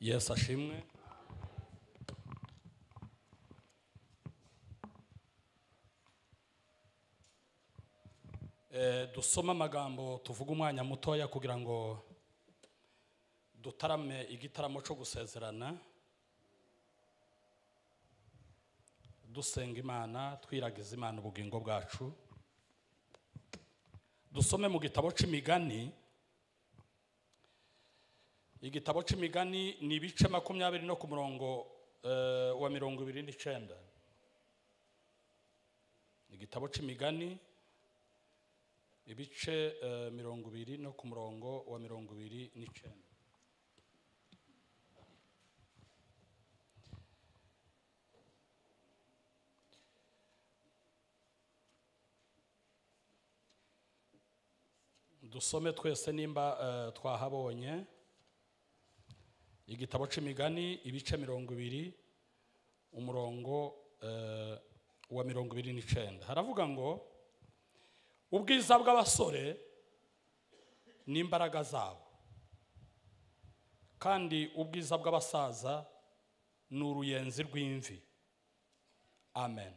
yesu ashimwe Eh, dusome amagambo tuvuge umwanya mutoya kugira ngo dutarame igitaramo cyo gusezerana dusenga imana twiragiza imana ubugingo bwacu dusome mu gitabo cy'imigani igitabo cy'imigani ni ibice makumyabiri no ku murongo eh, wa mirongo ibiri n'icyenda igitabo cy'imigani ibice eh, mirongo ibiri no ku murongo wa mirongo ibiri n'icyenda dusome twese nimba eh, twahabonye igitabo cy'imigani ibice mirongo ibiri umurongo eh, wa mirongo ibiri n'icyenda haravuga ngo ubwiza bw'abasore n'imbaraga zabo kandi ubwiza bw'abasaza ni uruyenzi rw'imvi amen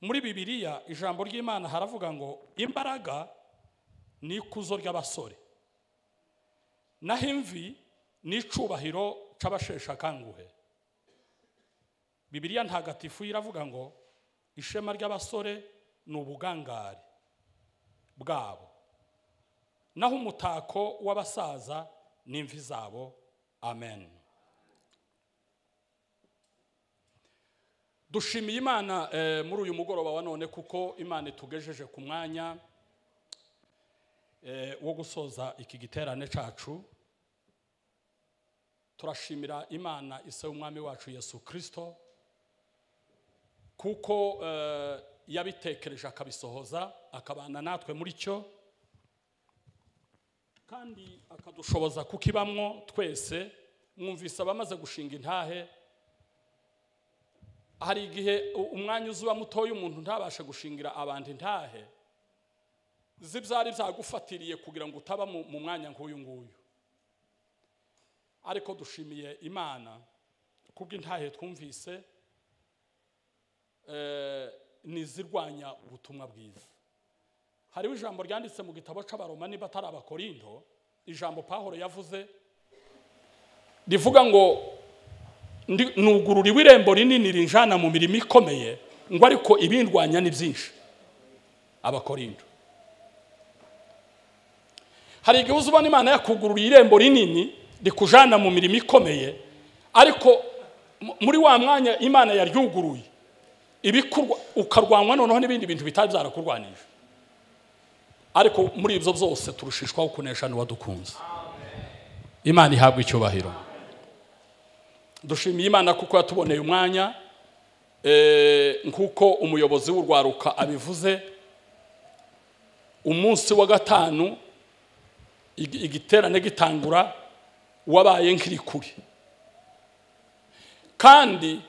muri bibiliya ijambo ry'imana haravuga ngo imbaraga ni ikuzo ry'abasore naho imvi ni icyubahiro cy'abasheshe akanguhe bibiliya ntagatifu iravuga ngo ishema ry'abasore ni ubugangare bwabo naho umutako w'abasaza ni imvi zabo amen dushimiye imana eh, muri uyu mugoroba wa none kuko imana itugejeje ku mwanya eh, wo gusoza iki giterane cyacu turashimira imana isa y'umwami wacu yesu kirisito kuko eh, yabitekereje akabisohoza akabana natwe muri cyo kandi akadushoboza kukibamwo twese mwumvise abamaze gushinga intahe hari igihe u- umwanya uzuba mutoya umuntu ntabashe gushingira abantu intahe zibyari byagufatiriye kugira ngo utaba mu mu mwanya nk'uyu nguyu ariko dushimiye imana kubw'intahe twumvise eh, n'izirwanya ubutumwa bwiza hariho ijambo ryanditse mu gitabo cy'abaroma niba atari abakorindo ijambo pahoro yavuze rivuga ngo "Ndi- nugururiwe irembo rinini rinjana mu mirimo ikomeye ngo ariko ibindwanya ni byinshi abakorindo hari igihe uza ubona imana yakugururiye irembo rinini rikujana mu mirimo ikomeye ariko mu- muri wa mwanya imana yaryuguruye ibikurwa ukarwanwa noneho n'ibindi bintu bitari byarakurwanije ariko muri ibyo byose turushishwaho kunesha n'uwadukunze imana ihabwa icyubahiro dushimiye imana kuko yatuboneye umwanya eh, nk'uko umuyobozi w'urwaruka abivuze umunsi wa gatanu igi- igiterane gitangura wabaye nk'irikuri kandi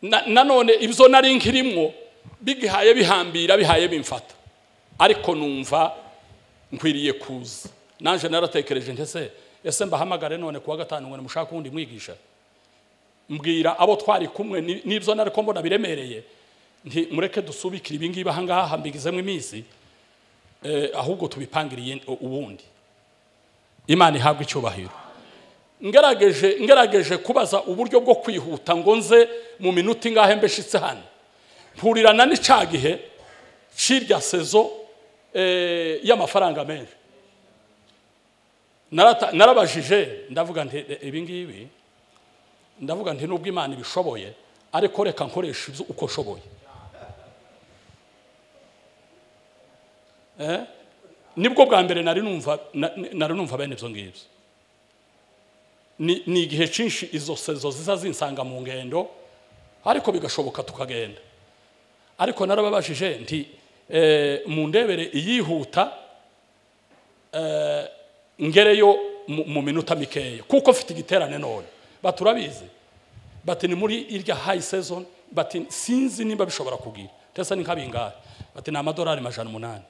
na- nanone ibyo nari nkirimwo bigihaye bihambira bihaye bimfata ariko numva nkwiriye kuza nanjye naratekereje ntese ese mbahamagare none kuwa gatanu ngo nimushake uwundi mwigisha mbwira abo twari kumwe ni- n'ibyo nari ko mbona biremereye nti mureke dusubikire ibingibi ahangaha mbigizemo iminsi eh, ahubwo tubipangiriye u- ubundi imana ihabwa icyubahiro ngerageje ngerageje kubaza uburyo bwo kwihuta ngo nze mu minota ingahe mbeshitse hano mpurirana n'icya gihe cy'irya sezo eh, y'amafaranga menshi Narata- narabajije ndavuga nti "Eh, ibi ngibi ndavuga nti nubwo imana ibishoboye ariko reka nkoresha ibyo uko nshoboye Eh? nibwo bwa mbere nari numva na- nari numva bene ibyo ngibyo ni ni igihe cyinshi izo sezo ziza zinsanga mu ngendo ariko bigashoboka tukagenda ariko narababajije nti eh, mu ndebere iyihuta eh, ngereyo mu- mu minota mikeya kuko mfite igiterane none baturabizi bati ni muri irya hayi season bati sinzi nimba bishobora kugira tese ni nk'abingahe bati ni amadolari majana umunani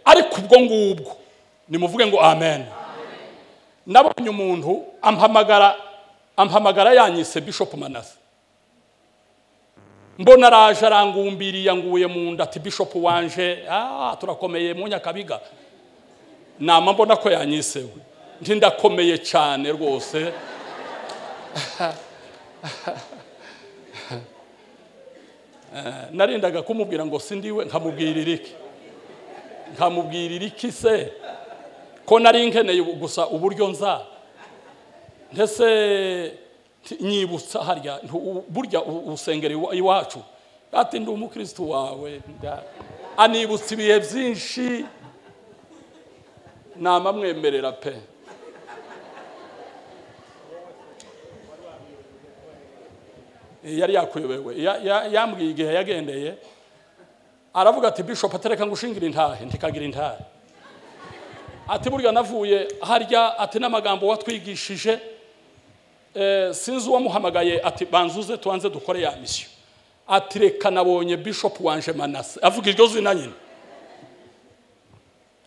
ariko ubwo ngubwo nimuvuge ngo amen nabonye umuntu ampamagara ampamagara yanyise bishop manase mbona araje arangumbiriye anguye mu nda ati bishop wanje ah turakomeye mu nyakabiga nama mbona ko yanyisewe nti ndakomeye cyane rwose narindaga kumubwira ngo si ndiwe nkamubwirira iki nkamubwirira iki se ko nari nkeneye gusa uburyo nza ndetse nyibutsa harya burya urusengero iwacu ati ndi umukirisitu wawe anibutsa ibihe byinshi namamwemerera pe yari yakuyobewe yambwiye igihe yagendeye aravuga ati bishop atereka ngo ushingire intahe ntikagira intahe ati burya navuye harya ati n'amagambo watwigishije sinzi uwamuhamagaye ati banzuze tubanze dukore ya misiyo ati reka nabonye bishop wanje manase avuga iryo zina nyine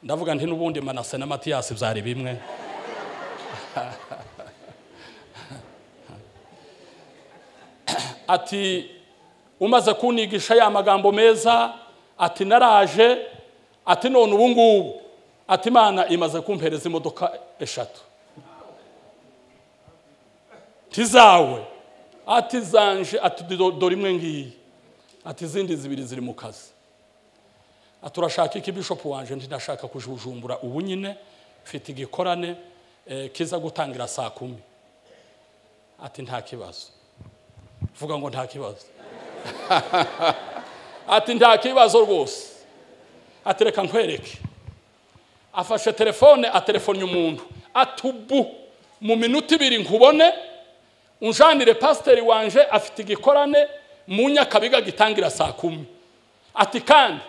ndavuga nti n'ubundi manase na matiyasi byari bimwe ati umaze kunigisha ya magambo meza ati naraje ati none ubu ngubu ati imana imaze kumpereza imodoka eshatu ntizawe ati zanje ati dore imwe ngiyi ati izindi zibiri ziri mu kazi ati urashaka iki bishopu wanje ndashaka kujujumbura ubu nyine mfite igikorane kiza gutangira saa kumi ati nta kibazo vuga ngo nta kibazo ati nta kibazo rwose ati reka nkwereke afashe telefone atelefone umuntu ati ubu mu minota ibiri nkubone unjanire pasiteri wanje afite igikorane mu nyakabiga gitangira saa kumi ati kandi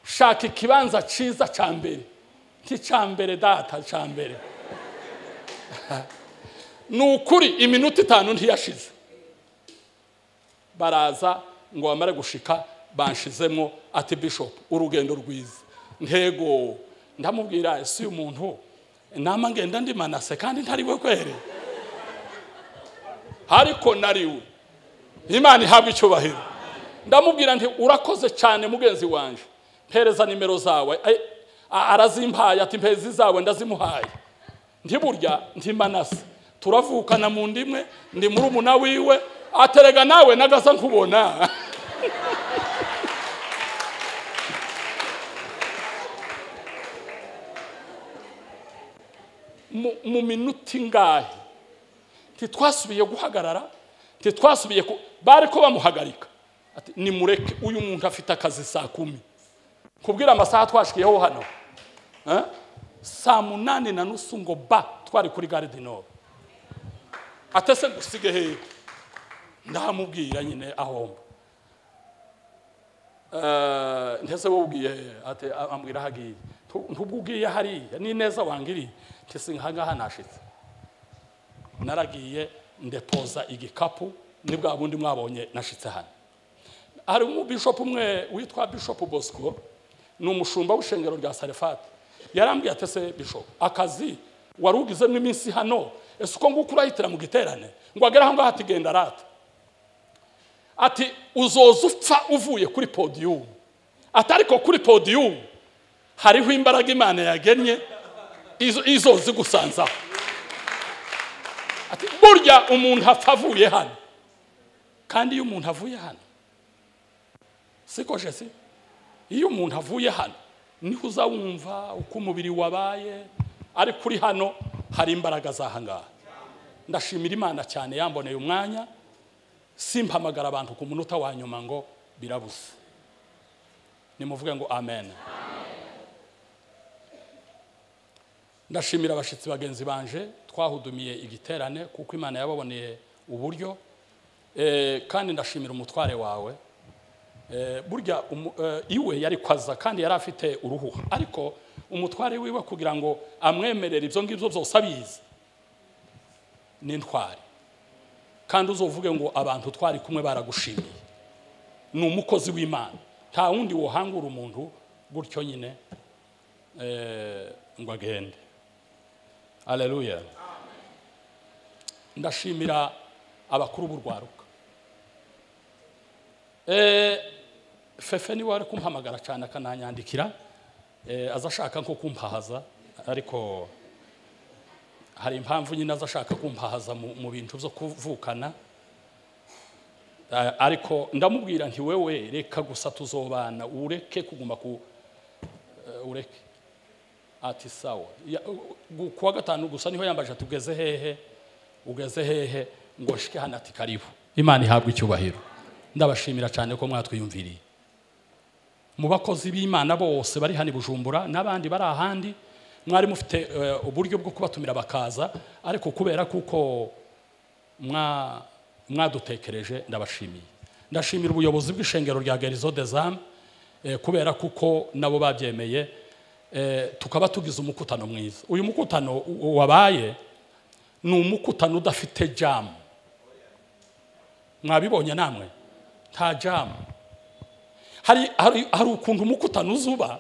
shaka ikibanza cyiza cya mbere nk'icya mbere data cya mbere ni ukuri iminota itanu ntiyashize baraza ngo bamare gushika banshizemo ati bishopu urugendo rwiza ntego ndamubwira si umuntu nama ngenda ndi manase kandi ntariwe kwere ariko nariwe imana ihabwa icyubahiro ndamubwira nti urakoze cyane mugenzi wanjye mpereza nimero zawe arazimpaye ati mpezi zawe ndazimuhaye ntiburya ntimanase turavukana mu ndimwe ndi muri umuna wiwe aterega nawe nagasa nkubona mu minota ingahe ntitwasubiye guhagarara ntitwasubiye bari ko bamuhagarika ni mureke uyu muntu afite akazi saa kumi kubwira amasaha twashikiyeho hano saa munani na nusu ngo ba twari kuri gare de nord atese dusige hehe ndamubwira nyine ahomba ndetse wowe ubwiye ambwira aho agiye ntubwo ubwiye hariya ni neza wangiriye ntese nkahangaha nashitse naragiye ndepoza igikapu ni bwa bundi mwabonye nashitse hano hari umubishopu umwe witwa bishopu bosco ni umushumba w'ishengero rya sarefati yarambwiye atese bishopu akazi wari ugizemo iminsi hano ese uko nguko urahitira mu giterane ngo agere aho ngaho atigenda arata ati uzoza upfa uvuye kuri podiyumu atariko kuri podiyumu hariho imbaraga imana yagennye izo zigusanzaho ati burya umuntu apfa avuye hano kandi iyo umuntu avuye hano siko jesi iyo umuntu avuye hano niho uza wumva uko umubiri wabaye ariko uri hano hari imbaraga zahangaha ndashimira imana cyane yamboneye umwanya simpamagara abantu ku munota wa nyuma ngo birabuze nimuvuge ngo amen ndashimira abashyitsi bagenzi banje twahudumiye igiterane kuko imana yababoneye uburyo kandi ndashimira umutware wawe burya iwe yari kwaza kandi yari afite uruhuha ariko umutware wiwe kugira ngo amwemerere ibyo ngibyo byose abizi n'intwari kandi uzovuge ngo abantu twari kumwe baragushimiye ni umukozi w'imana nta wundi wohangura umuntu gutyo nyine eh, ngo agende aleluya ndashimira abakuru b'urwaruka Eh, fefe niwe ari kumpamagara cyane akananyandikira eh, aza ashaka nko kumpahaza ariko hari impamvu nyine aza ashaka kumpahaza mu mu bintu byo kuvukana Eh, ariko ndamubwira nti wewe reka gusa tuzobana ureke kuguma ku eh, ureke ati sawa Ya- gu- kuwa gatanu gusa niho yambaje ati ugeze hehe ugeze hehe ngo nshike hano ati karibu imana ihabwa icyubahiro ndabashimira cyane ko mwatwiyumviriye mu bakozi b'imana bose bari hano i bujumbura n'abandi bari ahandi mwari mufite eh, uburyo bwo kubatumira bakaza ariko kubera kuko mwa- mwadutekereje ndabashimiye ndashimira ubuyobozi bw'ishengero rya garizo dezamu kubera kuko nabo babyemeye eh, tukaba tugize umukutano mwiza uyu mukutano u- wabaye ni umukutano udafite jamu mwabibonye namwe nta jamu hari, hari, hari ukuntu umukutano uzuba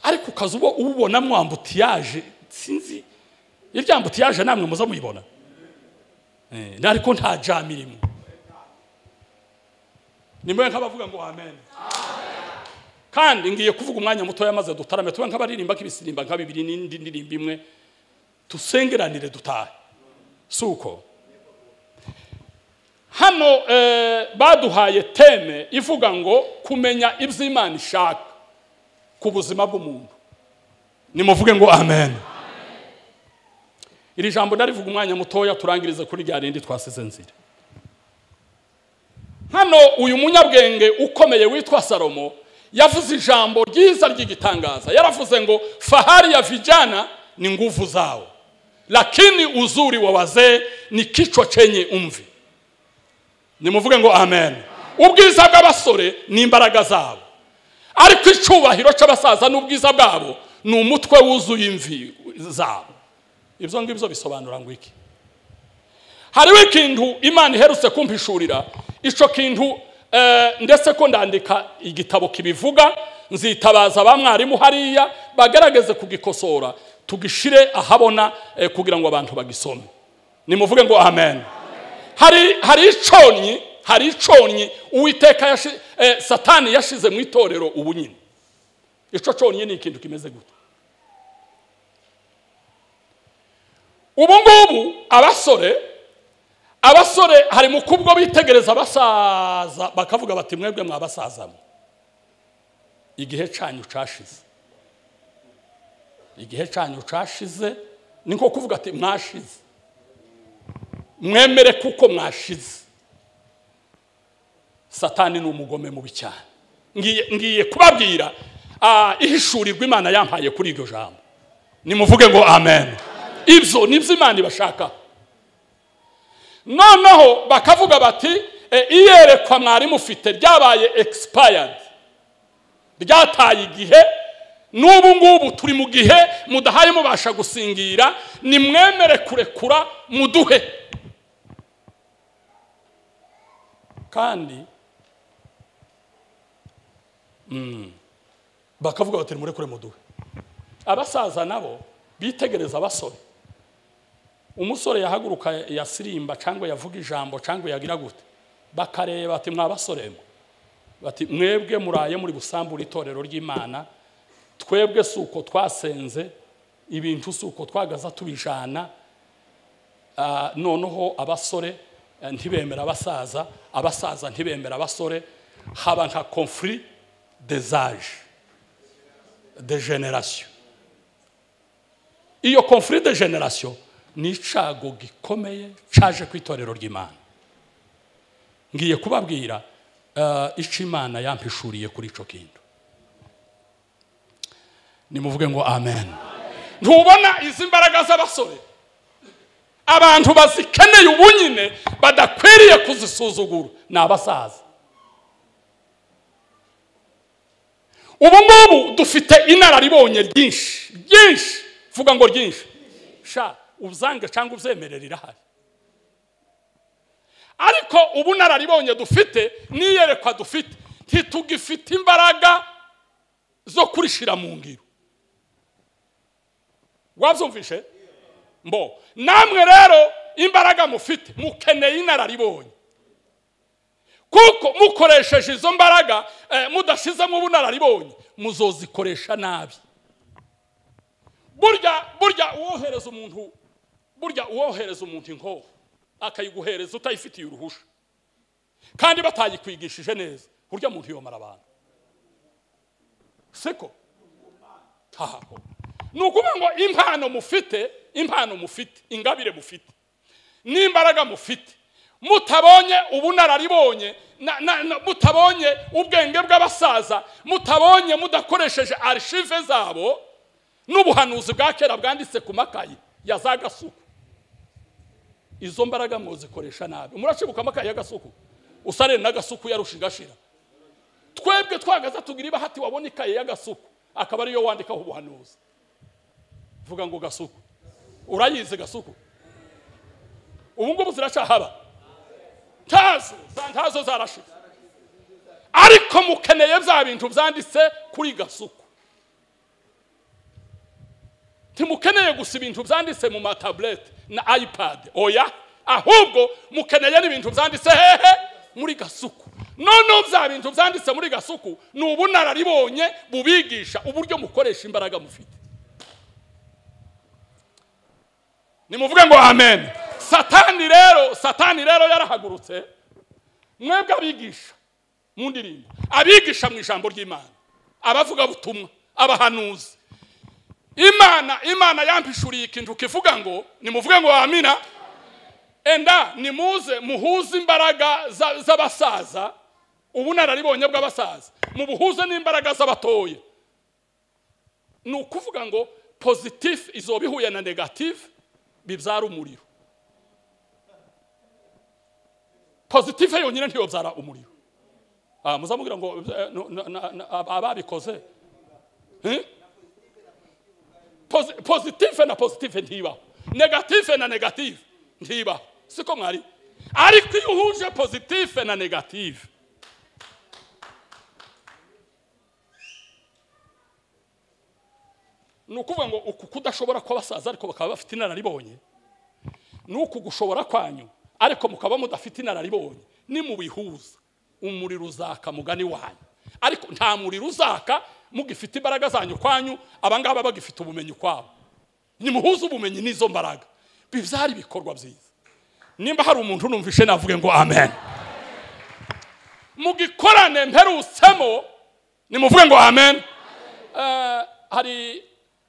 ariko ukaza uba uwubonamo ambutiyaje sinzi irya ambutiyaje namwe muza muyibona Eh, ariko nta jamu irimo nimwe nk'abavuga ngo amen kandi ngiye kuvuga umwanya mutoya maze dutarame tube nk'abaririmba k'ibisirimba nka bibiri n'indi ndirimbo imwe tusengeranire dutahe si uko hano eh, baduhaye teme ivuga ngo kumenya ibyo imana ishaka ku buzima bw'umuntu nimuvuge ngo amen iri jambo ndarivuga umwanya mutoya turangirize kuri rya rindi twasize nzira hano uyu munyabwenge ukomeye witwa salomo yavuze ijambo ryiza ry'igitangaza yaravuze ngo fahari ya vijana ni nguvu zao lakini uzuri wa wazee ni kichwa chenye umvi nimuvuge ngo amen ubwiza bw'abasore ni imbaraga zabo ariko icyubahiro cy'abasaza n'ubwiza bwabo ni umutwe wuzuye imvi zabo ibyo ngibyo bisobanura ngo iki hariho ikintu imana iherutse kumpishurira icyo kintu eh, ndetse ko ndandika igitabo kibivuga nzitabaza ba mwarimu hariya bagerageze kugikosora tugishire ahabona eh, kugira ngo abantu bagisome nimuvuge ngo amen hari hari iconyi hari iconyi uwiteka yashi- eh, satani yashize mu itorero ubu nyine icyo conyi ni ikintu kimeze gutya ubu ngubu abasore abasore hari mu kubwo bitegereza abasaza bakavuga bati mwebwe mwabasazamo igihe cyanyu cashize igihe cyanyu cashize ni nko kuvuga ati mwashize mwemere kuko mwashize satani ni umugome mubi cyane ngiye ngiye kubabwira ah, ihishurirwa imana yampaye kuri iryo jambo nimuvuge ngo amen ibyo nibyo imana ibashaka noneho bakavuga bati "E, iyerekwa mwari mufite ryabaye expired ryataye igihe n'ubu ngubu turi mu gihe mudahaye mubasha gusingira nimwemere kurekura muduhe kandi mm, bakavuga bati nimurekure muduhe abasaza nabo bitegereza abasore umusore yahaguruka yasirimba cyangwa yavuga ijambo cyangwa yagira gute bakareba ati mwabasoremo bati mwebwe muraye muri gusambura itorero ry'imana twebwe si uko twasenze ibintu si uko twagaza tubijana Ah, noneho abasore eh, ntibemera abasaza abasaza ntibemera abasore haba nka conflit des âges de génération iyo conflit de generasiyo ni icago gikomeye caje ku itorero ry'imana ngiye kubabwira eh, ico imana yampishuriye kuri ico kintu nimuvuge ngo amen ntubona izi mbaraga z'abasore abantu bazikeneye ubu nyine badakwiriye kuzisuzugura ni abasaza ubu ngubu dufite inararibonye ryinshi ryinshi vuga ngo ryinshi sha uzange cyangwa ubyemerera irahari ariko ubu nararibonye dufite n'iyerekwa dufite ntitugifite imbaraga zo kurishira mu ngiro wabyumvishe mbo namwe rero imbaraga mufite mukeneye inararibonye kuko mukoresheje izo mbaraga eh, mudashizemo ubunararibonye muzozikoresha nabi burya burya uwohereza umuntu burya uwohereza umuntu inkoho akayiguhereza utayifitiye uruhusha kandi batayikwigishije neza burya muntu yomara abantu siko ntaho ni ukuvuga ngo impano mufite impano mufite ingabire mufite n'imbaraga mufite mutabonye ubunararibonye na- na- na- mutabonye ubwenge bw'abasaza mutabonye mudakoresheje arishive zabo n'ubuhanuzi bwa kera bwanditse ku makayi ya za gasuku izo mbaraga mwozikoresha nabi murashibuka amakayi y'agasuku usare n'agasuku yarusha igashira twebwe twagaza tugira ibahati wabona ikaye y'agasuku akaba ariyo wandikaho ubuhanuzi vuga ngo gasuku urayizi gasuku ubu ngubu ziracyahaba ntazo za- ntazo zarashize ariko mukeneye bya bintu byanditse kuri gasuku ntimukeneye gusa ibintu byanditse mu matabuleti na ayipadi oya ahubwo mukeneye n'ibintu byanditse hehe muri gasuku noneho bya bintu byanditse muri gasuku ni ubunararibonye bubigisha uburyo mukoresha imbaraga mufite nimuvuge ngo amen satani rero satani rero yarahagurutse mwebwe abigisha mu ndirimbo abigisha mu ijambo ry'imana abavugabutumwa abahanuzi imana imana yampishuriye ikintu kivuga ngo nimuvuge ngo amina enda nimuze muhuze imbaraga za- z'abasaza ubunararibonye bw'abasaza mubuhuze n'imbaraga z'abatoya ni ukuvuga ngo pozitifu izoba ihuye na negatifu bibyara umuriro pozitifu yonyine ntiyobyara umuriro Ah, muzamubwira ngo eh, no- na- na- na- ab- ababikoze Eh? Posi- pozitife na pozitife ntibaho negatife na negative ntibaho siko mwari ariko iyo uhuje pozitife na negative ni ukuvuga ngo uku kudashobora kw'abasaza ariko bakaba bafite inararibonye ni uku gushobora kwanyu ariko mukaba mudafite inararibonye nimubihuza umuriro uzaka mugani wanyu ariko nta muriro uzaka mugifite imbaraga zanyu kwanyu abangaba bagifite ubumenyi kwabo nimuhuze ubumenyi n'izo mbaraga bibyara ibikorwa byiza nimba hari umuntu numvishe navuge ngo amen mugikorane mperutsemo nimuvuge ngo amen Eh, hari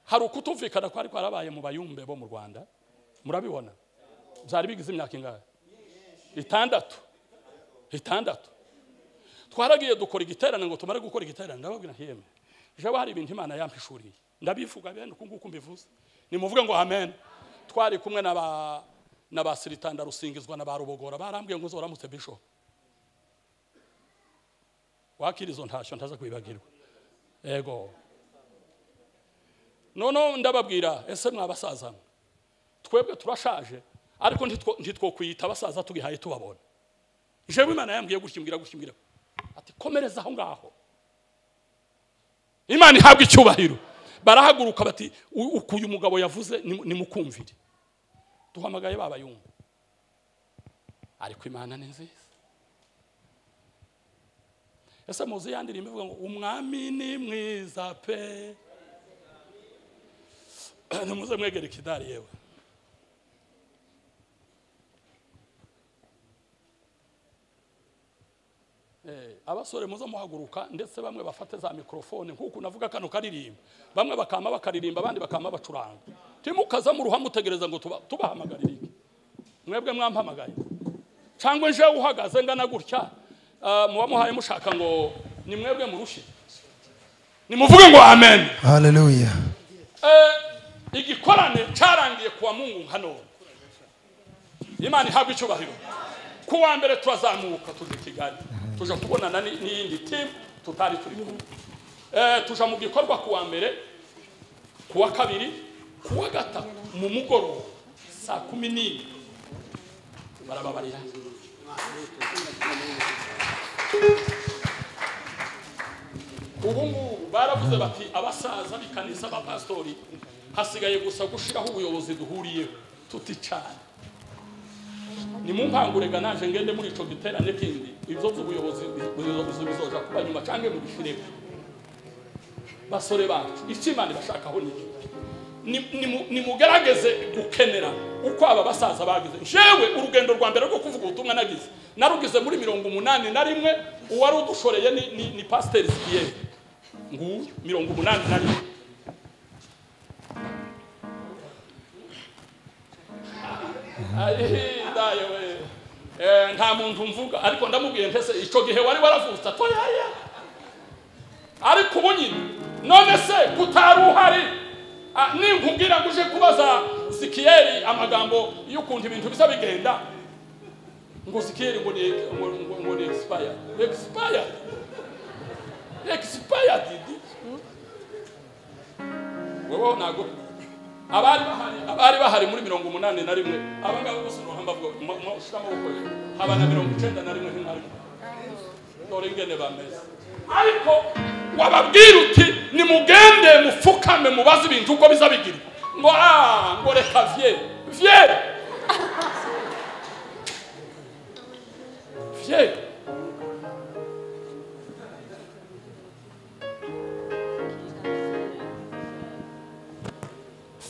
hari ukutumvikana kwari kwarabaye mu bayumbe bo mu rwanda murabibona byari bigize imyaka ingahe itandatu itandatu twaragiye dukora igiterane ngo tumare gukora igiterane ndababwira nti yemwe jewe hari ibintu imana yampishuriye ndabivuga bene uku nguku mbivuze nimuvuge ngo amen twari kumwe na ba na ba siritanda rusingizwa na ba rubogora barambwiye ngo uzoramutse bishop wakira izo ntashyo ntaza kwibagirwa ego noneho ndababwira ese mwabasaza mwe twebwe turashaje ariko ntitwo- ntitwokwiyita abasaza tubihaye tubabona jewe imana yambwiye gutya imbwira gutya imbwira ati komereza aho ngaho imana ihabwa icyubahiro barahaguruka bati "U- uku uyu mugabo yavuze nimu- nimukumvire duhamagaye babayumva ariko imana ni nziza ese muzi ya ndirimbo ivuga ngo umwami ni mwiza pe nimuze mwegere ikidari yewe Eh, abasore muze muhaguruka ndetse bamwe bafate za mikorofone nk'uku navuga kano karirimba bamwe bakama bakaririmba abandi bakama bacuranga timukaza mu ruhame utegereza ngo tuba- tubahamagarire iki mwebwe mwampamagaye cyangwa nje uhagaze ngana gutya ah, muba muhaye mushaka ngo ni mwebwe murushye nimuvuge ngo amen Hallelujah. Eh, igikorane cyarangiye kuwa mungu nka none imana ihabwa icyubahiro ku wa mbere turazamuka tujya i kigali tuja kubonana ni- n'iyindi timu tutari turi kumwe Eh, tuja mu gikorwa ku wa mbere ku wa kabiri ku wa gatatu mu mugoroba saa kumi n'imwe barababarira ubu ngubu baravuze bati abasaza b'ikanisa b'abapasitori hasigaye gusa gushyiraho ubuyobozi duhuriyeho tuticana nimumpangurega naje ngende muri icyo giterane kindi ibyo by'ubuyobozi bizo- bizoja kuba nyuma cyangwa mubishireho basore bacu icyo imana ibashakaho ni iki Ni- nimu- nimugerageze gukenera uko aba basaza bagize jewe urugendo rwa mbere rwo kuvuga ubutumwa nagize narugize muri mirongo umunani na rimwe uwari udushoreye ni, ni, ni pasiteri sikiyeri nguyu mirongo umunani na rimwe ayihindaye we Eh, nta muntu mvuga ariko ndamubwiye ntese icyo gihe wari waravutse atoyaya ariko ubu nyine none se kutari uhari ah, ninkubwira ngo uje kubaza sikiyeri amagambo y'ukuntu ibintu biza bigenda ngo sikiyeri ngo ni ngo- ngo- ngo ni expired expired expired didi wowe ntabwo abari bahari abari bahari muri mirongo umunani na rimwe abangaba bose uruhamba bwo ushyira amaboko hejuru haba na mirongo icyenda na rimwe nk'intare dore ingene bameze ariko wababwira uti nimugende mupfukame mubaze ibintu uko biza bigira ngo ah ngo reka vye vye vye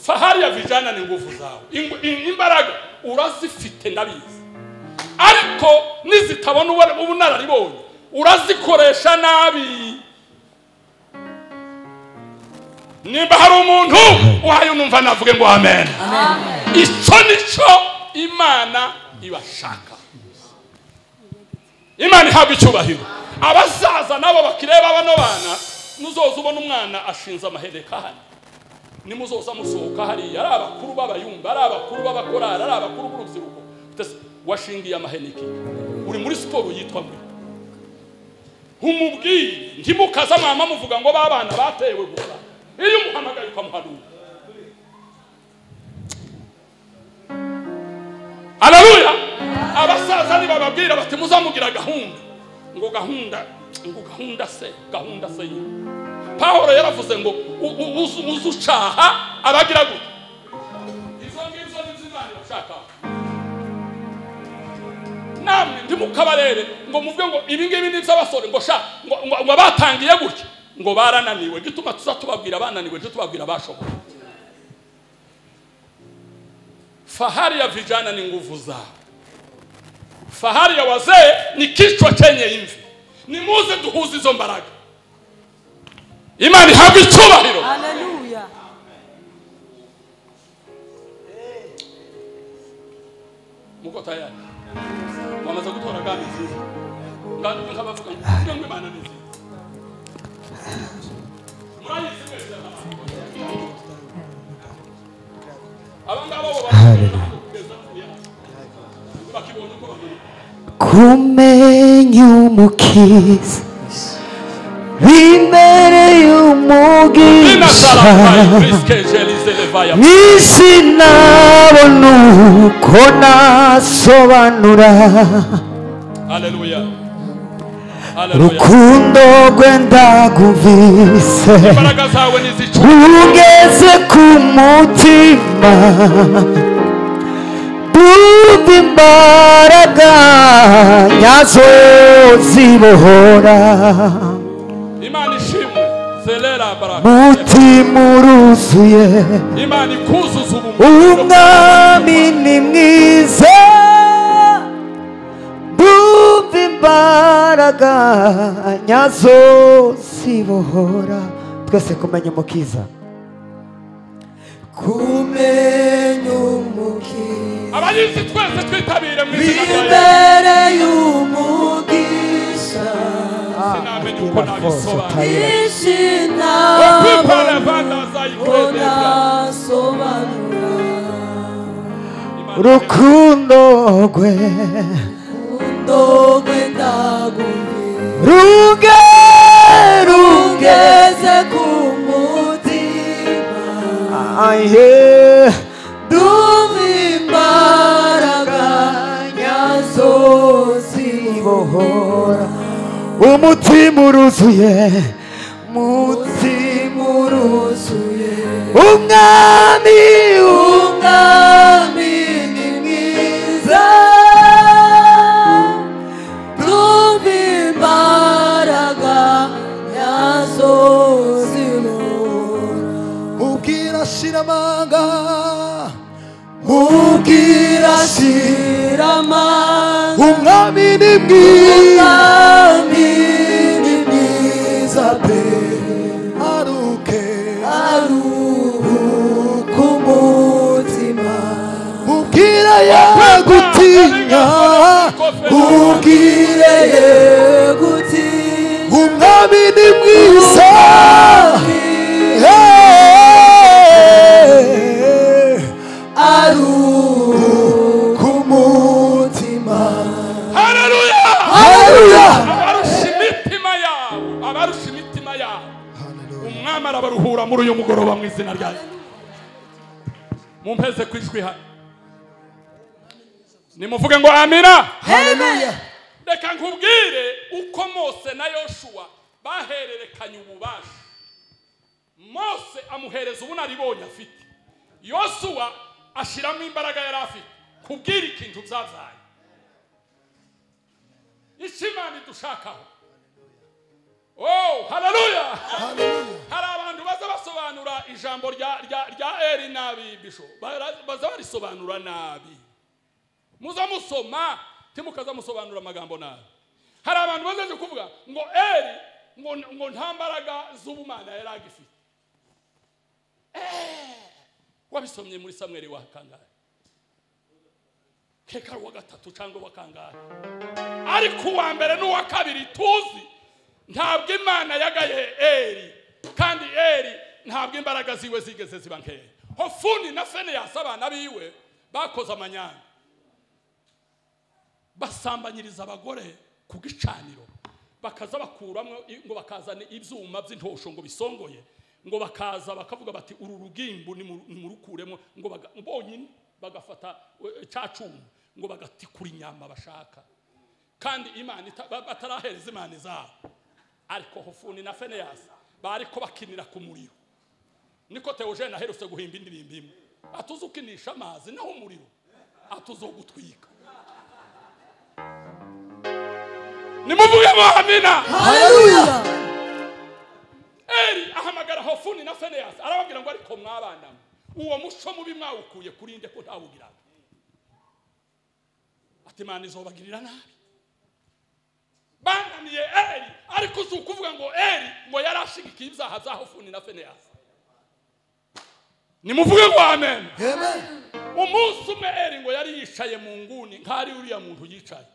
fahari ya vijana ni nguvu zawe Ingu- i- imbaraga urazifite ndabizi ariko nizitabona ubu- ubunararibonye urazikoresha nabi nimba hari umuntu wayo numva navuge ngo amen icyo nicyo imana ibashaka imana ihabwa icyubahiro abasaza nabo bakireba bano bana nuzoza ubona umwana ashinze amahereka hano nimuzoza musohoka hariya ari abakuru b'abayumba ari abakuru b'abakorari ari abakuru b'urubyiruko Tese, washingiye amaheneke uri muri siporo yitwa mbi nkumubwire ntimukaza mwama muvuga ngo babana batewe gusa iyo umuhamagaye ukamuhanura araruya abasaza nibababwira bati muzamugira gahunda ngo gahunda ngo gahunda se gahunda se yiwe pawulo yaravuze ngo u- u- uzu- uzucaha abagira gutya izo ngizo ni zo imana irashakaho namwe ntimukabarebe ngo muvuge ngo ibi ngibi ni iby'abasore ngo sha ngo ngo- ngo batangiye gutya ngo barananiwe gituma tuza tubabwira bananiwe cyo tubabwira bashoboye fahari ya vijana ni nguvu zao fahari ya wazee ni kichwa chenye imvi ni muze duhuze izo mbaraga imana ihabwa icyubahiro Hallelujah. muko tayari wamaze gutora kandi nziza Nga- nkabavuga ngo "Kugira ngo imana ni nziza murayizi mwese abangaba bo bakibonye uko bameze kumenya umukiza imbere y'umugisha inazaraaiskejelizelevayae isi nabona uko nasobanura rukundo rwe ndagumvise imbaraga zawe nizicu ugeze ku mutima Ndumva imbaraga nyazo zibohora imana ishimwe zelera baraka mutima uruzuye imana ikuzuza umwami ni mwiza Ndumva imbaraga nyazo zibohora twese kumenya umukiza kumenya umukiza abayizi twese twitabire mu izina rya imbere y'umugisha sinamenye uko nabisobanura Ishina unasobanura rukundo rwe ndogwe ndagumye ruge ruge ugeze ku mutima aye ndumva imbaraga nyazo zibohora umutima uruzuye mutima zimuruzuye umwami shiramanga ubwira shiramanga umwami ni mwiza Mwami ni mwiza pe aruke aruhuka umutima ubwira yagutinya ubwire yeguti umwami ni mwiza aruhuka umutima Hallelujah! Haleluya abarusha imitima yabo abarusha imitima yabo umwami arabaruhura muri uyu mugoroba mu izina rya Yesu. mumpeze ku ijwi hano nimuvuge ngo amina Haleluya reka nkubwire uko mose na yoshuwa bahererekanye ububasha mose amuhereza ubunaribonye afite yosuwa ashyiramo imbaraga yari afite kubwira ikintu byabaye icyo imana idushakaho Oh, haleluya! Hari abantu baza basobanura ijambo rya rya rya Eli nabi bisho. Bara- Baza barisobanura nabi. Muza musoma timukaza musobanura amagambo nabi. Hari abantu bazaje kuvuga ngo Eli ngo ngo nta mbaraga z'ubumana yari agifite. Eh, Wabisomye muri Samuel wa kangahe? Keka wa gatatu cyangwa wa kangahe? ariko uwa mbere n'uwa kabiri tuzi ntabwo imana yagaye eri kandi eri ntabwo imbaraga ziwe zigeze ziba nkeya hofuni na feneyasi abana biwe bakoze amanyanga basambanyiriza abagore ku gicaniro bakaza bakuramo i- ngo bakazana ibyuma by'intosho ngo bisongoye ngo bakaza bakavuga bati uru rugimbu nimu- nimurukuremo ngo baga- bonyine bagafata eh, cya cyuma ngo bagatikura inyama bashaka kandi imana ita- ba- batarahereza imana zabo ariko hofuni na feneyasi bariko bakinira ku muriro niko teogene aherutse guhimba indirimbo imwe atuzi ukinisha amazi naho umuriro atuzi gutwika nimuvuge ngo amina haleluya Eli ahamagara Hofuni na Finehasi arababwira ngo ariko mwabandamo uwo muco mubi mwawukuye kuri nde ko ntawugiraga ati Imana izobagirira nabi bangamiye Eli ariko si ukuvuga ngo Eli ngo yari ashigikiye ibyaha bya Hofuni na Finehasi nimuvuge ngo amen Amen umunsi umwe Eli ngo yari yicaye mu nguni nk'ari uriya muntu yicaye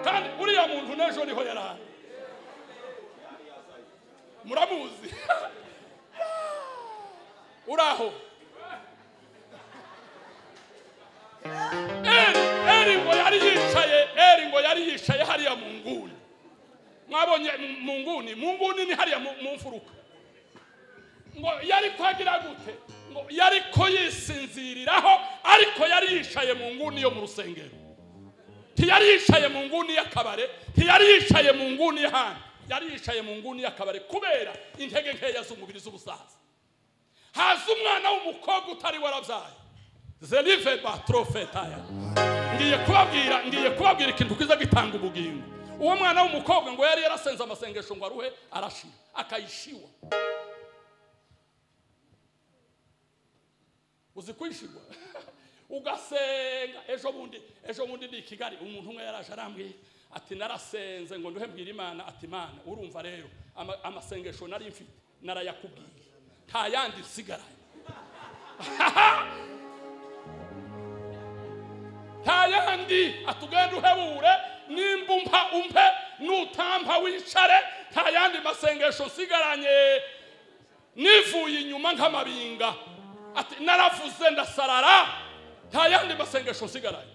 kandi uriya muntu n'ejo niho yari ari muramuzi uraho eri eri ngo yari yicaye eri ngo yari yicaye hariya mu nguni mwabonye mu- mu nguni mu nguni ni hariya mu mu mfuruka ngo yari kwagira gute ngo yari ko yisinziriraho ariko yari yicaye mu nguni yo mu rusengero ntiyari yicaye mu nguni y'akabare ntiyari yicaye mu nguni y'ahandi yari yicaye mu nguni y'akabare kubera intege nkeya z'umubiri z'ubusaza haza umwana w'umukobwa utari warabyaye zerive batrofetaya ngiye kubabwira ngiye kubabwira ikintu kiza gitanga ubugingo uwo mwana w'umukobwa ngo yari yarasenze amasengesho ngo aruhe arashira akayishiwa uzi kwishirwa ugasenga ejo bundi ejo bundi ni i kigali umuntu umwe yaraje arambwira ati narasenze ngo nduhe mbwira imana ati imana urumva rero ama- amasengesho nari mfite narayakubwiye nta yandi nsigaraye nta yandi atugenda uhebure nimba umpa umpe nutampa wicare nta yandi masengesho nsigaranye nivuye inyuma nk'amabinga ati naravuze ndasarara nta yandi masengesho nsigaraye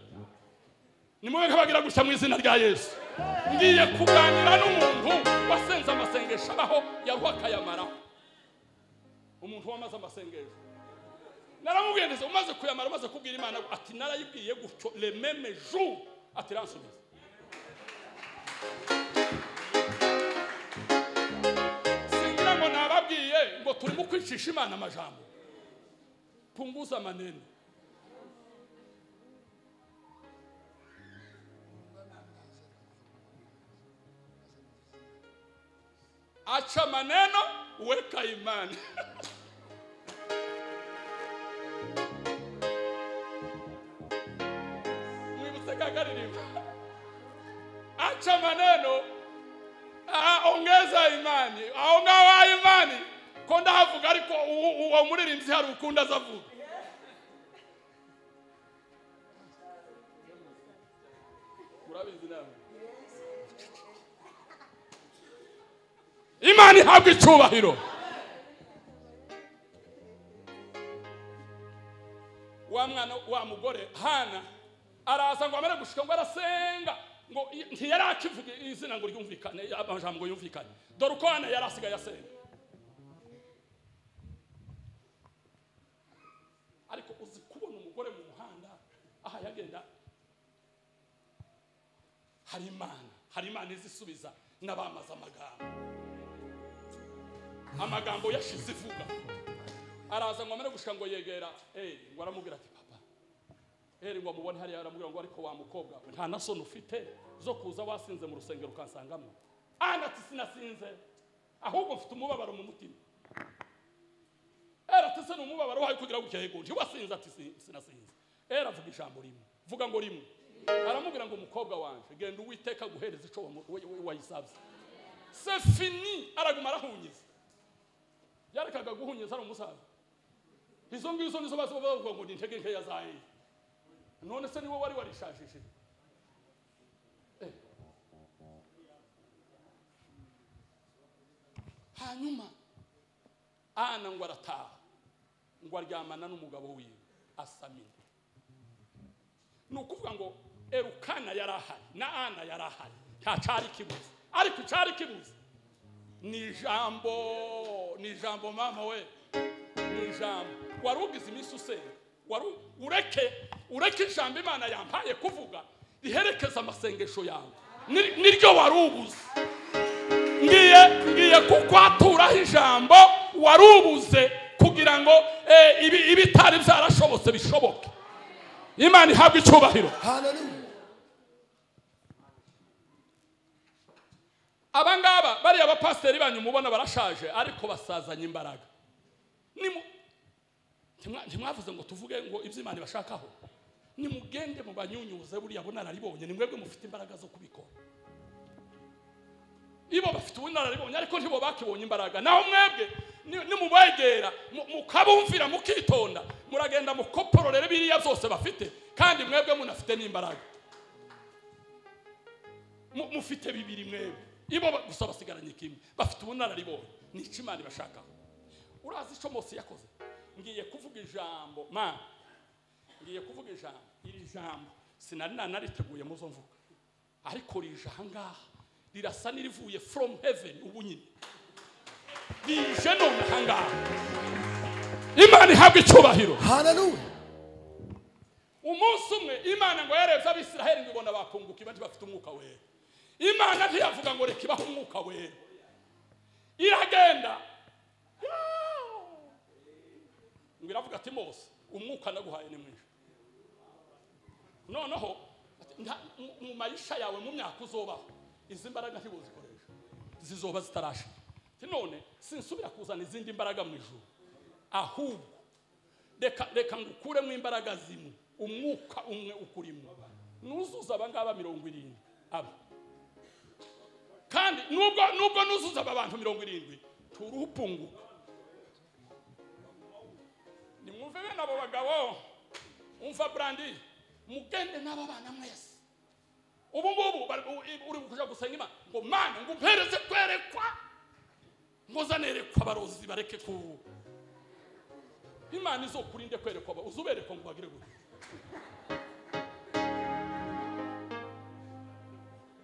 nimwe nkabagira gushya mu izina rya yesu ngiye kuganira n'umuntu wasenze amasengesho abaho yaruha akayamaraho umuntu wamaze amasengesho naramubwiye ndetse umaze kuyamara umaze kubwira imana ati narayibwiye gutyo rememe ju ati ransubiza singira ngo nababwiye ngo turimo kwicisha imana amajambo punguza maneno acha maneno, weka imani. Mwibuse kakaririmba, acha maneno, ah, ongeza imani, aonga wa imani ko ndahavuga ariko uwo- uwo muririmbyi hari ukundi azavuga murabizi namwe imana ihabwa icyubahiro wa mwana wa mugore hana araza ngo amare gushika ngo arasenga ngo i- ntiyari akivuga izina ngo ryumvikane amajambo ngo yumvikane dore uko hana yari asigaye asenga ariko uzi kubona umugore mu muhanda aha yagenda hari imana hari imana izisubiza n'abamaze amagambo amagambo yashize ivuga araza ngo amare gushika ngo yegera eh ngo aramubwira ati papa eh ngo amubone hariya aramubwira ngo ariko wa mukobwa we nta na soni ufite zo kuza wasinze mu rusengero ukansangamo ana ati sinasinze ahubwo mfite umubabaro mu mutima era ati se ni umubabaro wayo kugira gutya yego nti wasinze ati "Si- sinasinze era avuga ijambo rimwe vuga ngo rimwe aramubwira ngo umukobwa wanje genda uwiteka guhereza ico wamu- we- we- wayisabye c'est fini araguma arahunyiza yarekaga guhunyiza ari umusaza izo ngizo nizo bazi bavuga ngo ni intege nkeya za eyi none se niwe wari warishajije Eh. hanyuma ana ngo arataha ngo aryamana n'umugabo wiwe asamira ni ukuvuga ngo erukana yari ahari na ana yari ahari nta cyari kibuze ariko icyari kibuze ni ijambo ni ijambo mama we ni ijambo wari ugize iminsi usenga wari u- ureke ureke ijambo imana yampaye kuvuga riherekeza amasengesho yawe Ni- niryo wari ubuze ngiye ngiye kukwaturaho ijambo wari ubuze kugira ngo eh, ibi- ibitari byarashobotse bishoboke imana ihabwa icyubahiro Hallelujah. abangaba bariya bapasiteri banyu mubona barashaje ariko basazanye imbaraga Nimu- ntimwa- ntimwavuze ngo tuvuge ngo ibyo imana ibashakaho nimugende mu banyunyuze buriya bunararibonye ni mwebwe mufite imbaraga zo kubikora ibo bafite ubunararibonye ariko ntibo bakibonye imbaraga naho mwebwe ni- nimubegera mu- mukabumvira mukitonda muragenda mukopororere biriya byose bafite kandi mwebwe munafite n'imbaraga mu- mufite bibiri mwebwe ibo ba- gusa basigaranye kimwe bafite ubunararibonye ni iki imana ibashakaho urazi icyo mose yakoze ngiye kuvuga ijambo mana ngiye kuvuga ijambo iri jambo sinari nanariteguye muzo mvuga ariko rije ahangaha rirasa n'irivuye from heaven ubu nyine rije none ahangaha imana ihabwa icyubahiro Hallelujah. umunsi umwe imana ngo yarebye abisiraheli ngo ibona bakunguka ibati bafite umwuka wera imana ntiyavuga ngo reka ibahe umwuka wera iragenda ngo iravuga ati mose umwuka naguhaye ni mwinshi noneho ati, nta- mu- mu mayisha yawe mu myaka uzobaho izi mbaraga ntibuzikoresha zizoba zitarashira Ati, none sinsubira kuzana izindi mbaraga mu ijuru ahubwo reka reka ngukuremo imbaraga zimwe umwuka umwe ukurimo nuzuza abangaba mirongo irindwi aba kandi nubwo nubwo nuzuza aba bantu mirongo irindwi turupunguka nimwumve bene abo bagabo umva brandi mugende n'aba bana mwese ubu ngubu bari- u- uri kuja gusenga imana ngo mana ngo mpereze kwerekwa ngo zanerekwa abarozi bareke ku imana izokurinde kwerekwa aba- uzuberekwa ngo bagire gutya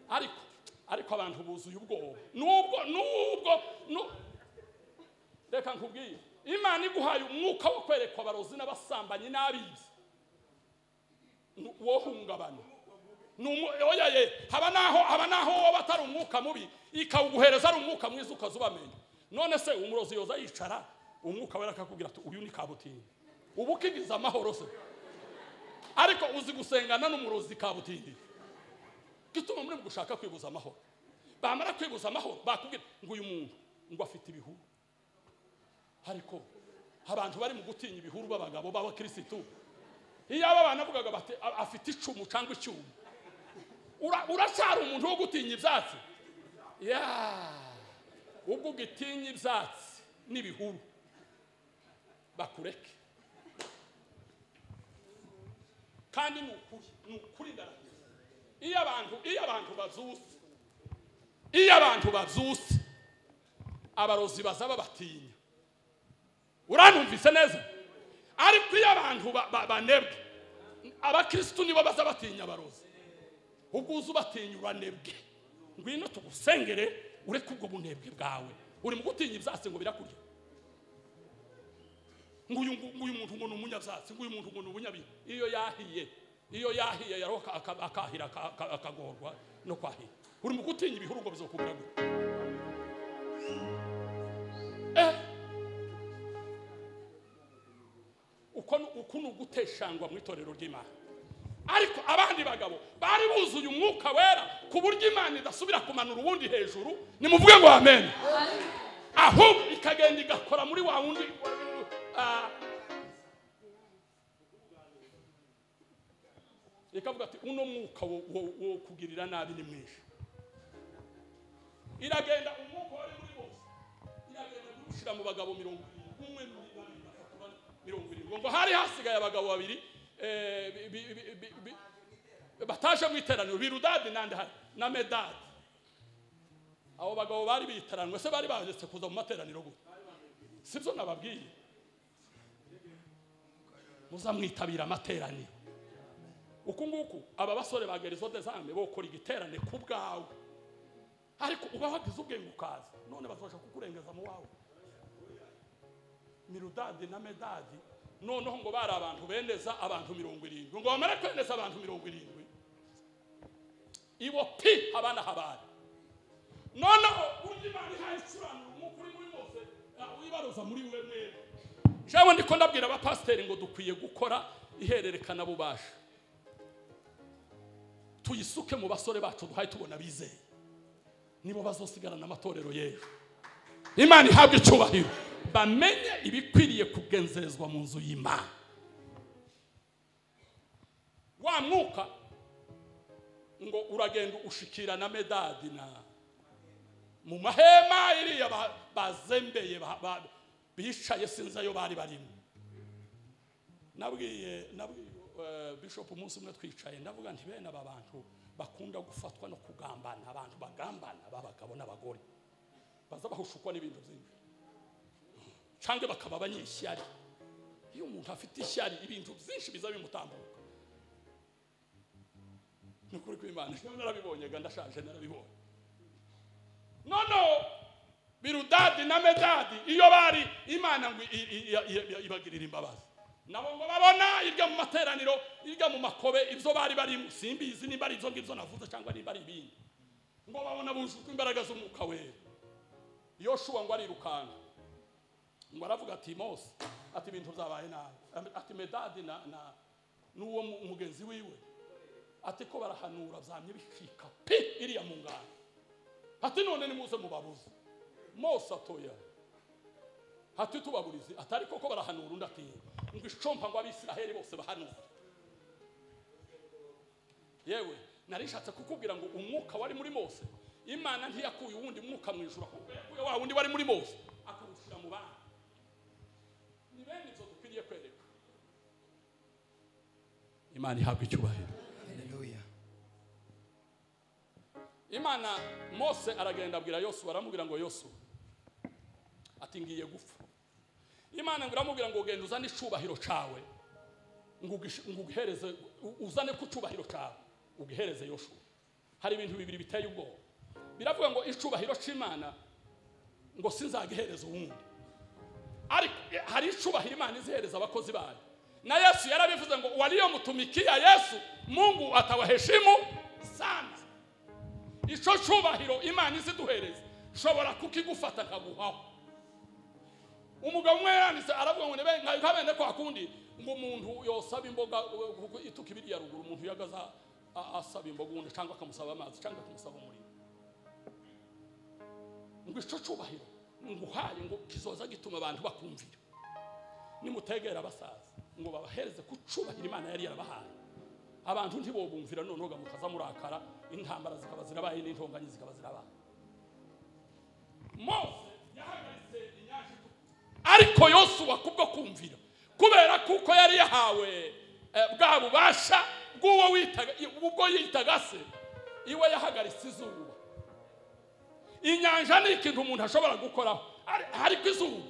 ariko ariko abantu buzuye ubwoba nubwo nubwo nu- reka nkubwiye imana iguhaye umwuka wo kwerekwa abarozi n'abasambanyi n'abizi Nu- wohungabana Ni umu- oya ye haba naho haba naho waba atari umwuka mubi ikawuguhereza ari umwuka mwiza ukazubamenya none se umurozi yoza yicara umwuka wera akakubwira ati uyu ni kabutindi uba ukigize amahoro se ariko uzi gusengana n'umurozi kabutindi gituma muri mu gushaka kwibuza amahoro bamara kwibuza amahoro bakubwira ngo uyu muntu ngo afite ibihuru ariko abantu bari mu gutinya ibihuru b'abagabo b'abakirisitu iyo aba bana bavugaga bati "A- afite icumu cyangwa icyuma Ura- uracyari umuntu wo gutinya ibyatsi ya ubwo ugitinya ibyatsi n'ibihuru bakureke kandi ni ukuri ni ukuri ndarahiye iyo abantu iyo abantu bazuse iyo abantu bazuse abarozi bazaba batinya uranumvise neza ariko iyo abantu ba- ba- banebwe abakirisitu nibo baza batinya abarozi ubwo uza ubatinya uranebwe ngwino tugusengere ureke ubwo bunebwe bwawe uri mu gutinya ibyatsi ngo birakurya nguyu nguyu muntu ngo ni umunyabyatsi nguyu muntu ngo ni umunyabihe iyo yahiye iyo yahiye yaro aka- aka- akahira aka- aka- akagorwa no kwahira uri mu gutinya ibihuru ngo bizokubwira gute eh uko ni- uku ni uguteshangwa mu itorero ry'imana ariko abandi bagabo bari buzuye umwuka wera ku buryo imana idasubira kumanura uwundi hejuru nimuvuge ngo amen ahubwo ikagenda igakora muri wa wundi ah, ikavuga ati uno mwuka wo, wo, wo kugirira nabi ni mwinshi iragenda umwuka wari muri bose iragenda gushyira mu bagabo mirongo irindwi umwe muri babiri batatu bane mirongo irindwi ngo hari hasigaye abagabo babiri eh, bi- bi- bi- bi- bi- bataje mu iteraniro birudadi nande hari na medadi abo bagabo bari bitaranwe se bari bagetse kuza mu materaniro gute sibyo nababwiye muzamwitabira amateraniro uku nguku aba basore ba gerizo dezame bokora igiterane ku bwawe ariko uba wagize ubwenge ukaza none bazabasha kukurengeza mu wawe mirudadi na medadi noneho ngo bari abantu bendeza abantu mirongo irindwi ngo bamare kwendeza abantu mirongo irindwi ibo pi habana habari noneho urya imana ihaye icuranura umwuka uri muri bose wibaruza muri we mwere jewe ndiko ndabwira abapasiteri ngo dukwiye gukora ihererekana bubasha tuyisuke mu basore bacu duhaye tubona bizeye nibo bazosigarana amatorero y'ejo imana ihabwa icyubahiro bamenye ibikwiriye kugenzerezwa mu nzu y'imana wa mwuka ngo uragenda ushikira na medadi na mu mahema iriya ba- bazembeye ba- ba- bicaye sinzi ayo bari barimo nabwiye nabwiye eh, bishop umunsi umwe twicaye ndavuga nti bene aba bantu bakunda gufatwa no kugambana abantu bagambana b'abagabo n'abagore baza bahushukwa n'ibintu byinshi cyangwa bakaba abanyeshyari iyo umuntu afite ishyari ibintu byinshi biza bimutambuka ni ukuri kw'imana njyewe narabibonye ga ndashaje narabibonye noneho birudadi na medadi iyo bari imana ngo i- i- i- i- i- ibagirira imbabazi nabo ngo babona iryo mu materaniro iryo mu makobe ibyo bari barimo simbizi nimba ari ibyo ngibyo navuze cyangwa nimba ari ibindi ngo babona bujujwe imbaraga z'umwuka wera yoshuwa ngo arirukanka ngo aravuga ati mose ati ibintu byabaye nabi ati medadi na na n'uwo mu- mugenzi wiwe ati ko barahanura byamye bicika pi iriya mu ngano ati none nimuze mubabuze mose atoya ati tubaburize atari koko barahanura undi ati ngo icompa ngo abisiraheli bose bahanure yewe nari nshatse kukubwira ngo umwuka wari muri mose imana ntiyakuye uwundi mwuka mu ijuru ahubwo yakuye wa wundi wari muri mose akawushyira mu bana ni bene ibyo dukwiriye kwereka imana ihabwa icyubahiro imana mose aragenda abwira yosuwa aramubwira ngo yosuwa ati ngiye gupfa imana ngo iramubwira ngo genda uzane icyubahiro cyawe ngo ugish- ngo ugihereze u- uzane ku cyubahiro cyawe ugihereze yoshuwa hari ibintu bibiri biteye ubwoba biravuga ngo icyubahiro cy'imana ngo sinzagihereza uwundi ariko eh, hari icyubahiro imana izihereza abakozi bayo na yesu yarabivuze ngo waliyomutumikia yesu mungu atawaheshimu sana icyo cyubahiro imana iziduhereza nshobora kukigufata nkaguhaho umugabo umwe yanditse aravuga ngo nibe- nka bene kwa kundi ngo umuntu yosaba imboga uh, kuko ituka ibiri ya ruguru umuntu yagaza asaba imboga ubundi cyangwa akamusaba amazi cyangwa akamusaba umuriro ngo icyo cyubahiro nguhaye ngo kizoza gituma abantu bakumvira nimutegera abasaza ngo babahereze kucubahira imana yari yarabahaye abantu ntibobumvira noneho mukaza murakara intambara zikaba zirabaye n'intonganya zikaba zirabaye mose yahagaritse inyanja itukura ariko yosuwa kubwo kumvira kubera kuko yari yahawe eh, bwa bubasha bw'uwo witaga ubwo yitaga se iwe yahagaritse izuba inyanja ni ikintu umuntu ashobora gukoraho ari- ariko izuba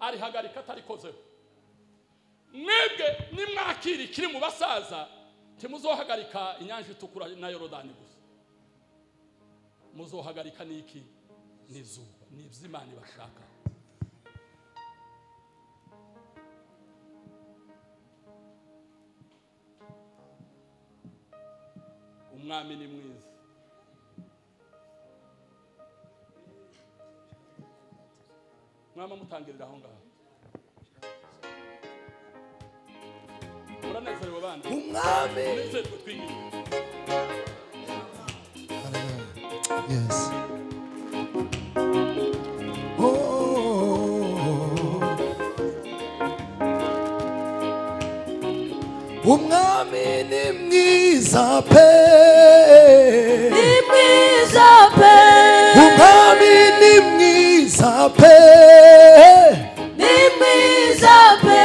arihagarika atarikozeho mwebwe nimwakira ikiri mu basaza ntimuzohagarika inyanja itukura na yorodani gusa muzohagarika n'iki ni izuba ni iby'imana ibashaka umwami ni mwiza mwama mutangirira aho ngaho muranezerewe bana umwami munezerwe twiyubike Yes. umwami ni Mwiza pe mwiza pe umwami ni mwiza pe ni mwiza pe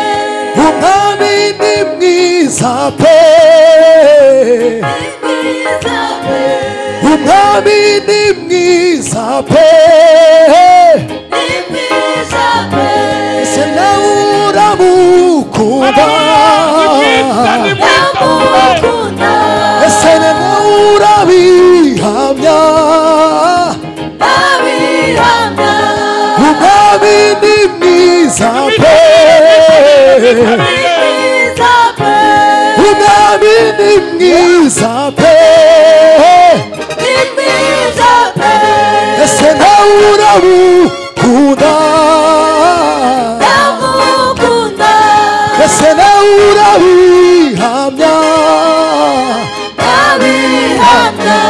umwami ni mwiza pe ni mwiza pe umwami ni mwiza pe ni mwiza pe ese nawe uramukuba ndamukunda ese nawe urabihamya ndabihamya umwami ni mwiza pe ni mwiza pe umwami ni mwiza pe ni mwiza pe ese nawe uramukunda ndamukunda ese nawe urabihamya ndabihamya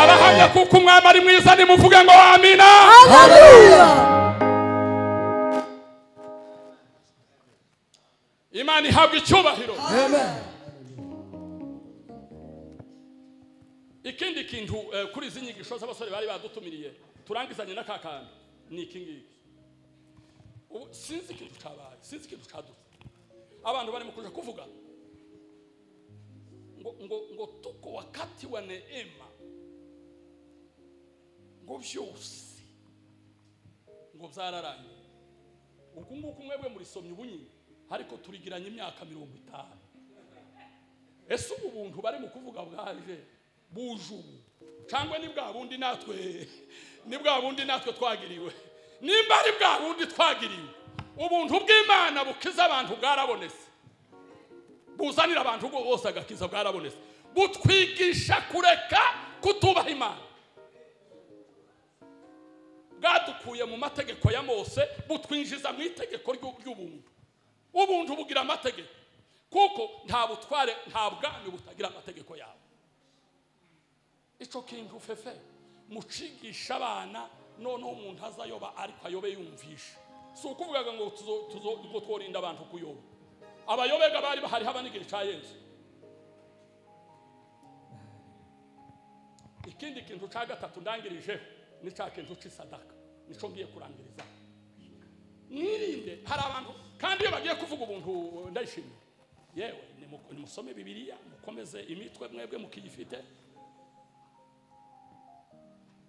abahamya kuko umwami ari mwiza nimuvuge ngo amina imana ihabwa icyubahiro ikindi kintu eh, kuri izi nyigisho z'abasore bari badutumiriye turangizanye n'aka kantu ni iki ngiki ubu sinzi ikintu cyabaye sinzi ikintu cyadutse abantu barimo kuja kuvuga ngo ngo ngo tuko wakatiwa neema ngo byose ngo byararangiye uku nguku mwebwe murisomye ubu nyine ariko turigiranye imyaka mirongo itanu ese ubu buntu bari mu kuvuga bwaje buje ubu cyangwa ni bwa bundi natwe ni bwa bundi natwe twagiriwe nimba ari bwa bundi twagiriwe ubuntu bw'imana bukiza abantu bwarabonetse buzanira abantu bose agakiza bwarabonetse butwigisha kureka kutubaha imana bwadukuye mu mategeko ya mose butwinjiza mu itegeko ry'u- ry'ubuntu ubuntu bugira amategeko kuko nta butware nta bwami butagira amategeko yawe icyo kintu fefe mucigisha abana noneho umuntu azayoba ariko ayobe yumvisha si ukuvugaga ngo tuzo- tuzo- ngo tworinda abantu kuyoba abayobega bari bahari haba n'igihe cya yesu ikindi kintu cya gatatu ndangirijeho ni cya kintu cy'isadaka nicyo ngiye kurangiriza mwirinde hari abantu kandi iyo bagiye kuvuga ubuntu ndayishimiye yewe nimu- nimusome bibiliya mukomeze imitwe mwebwe mukiyifite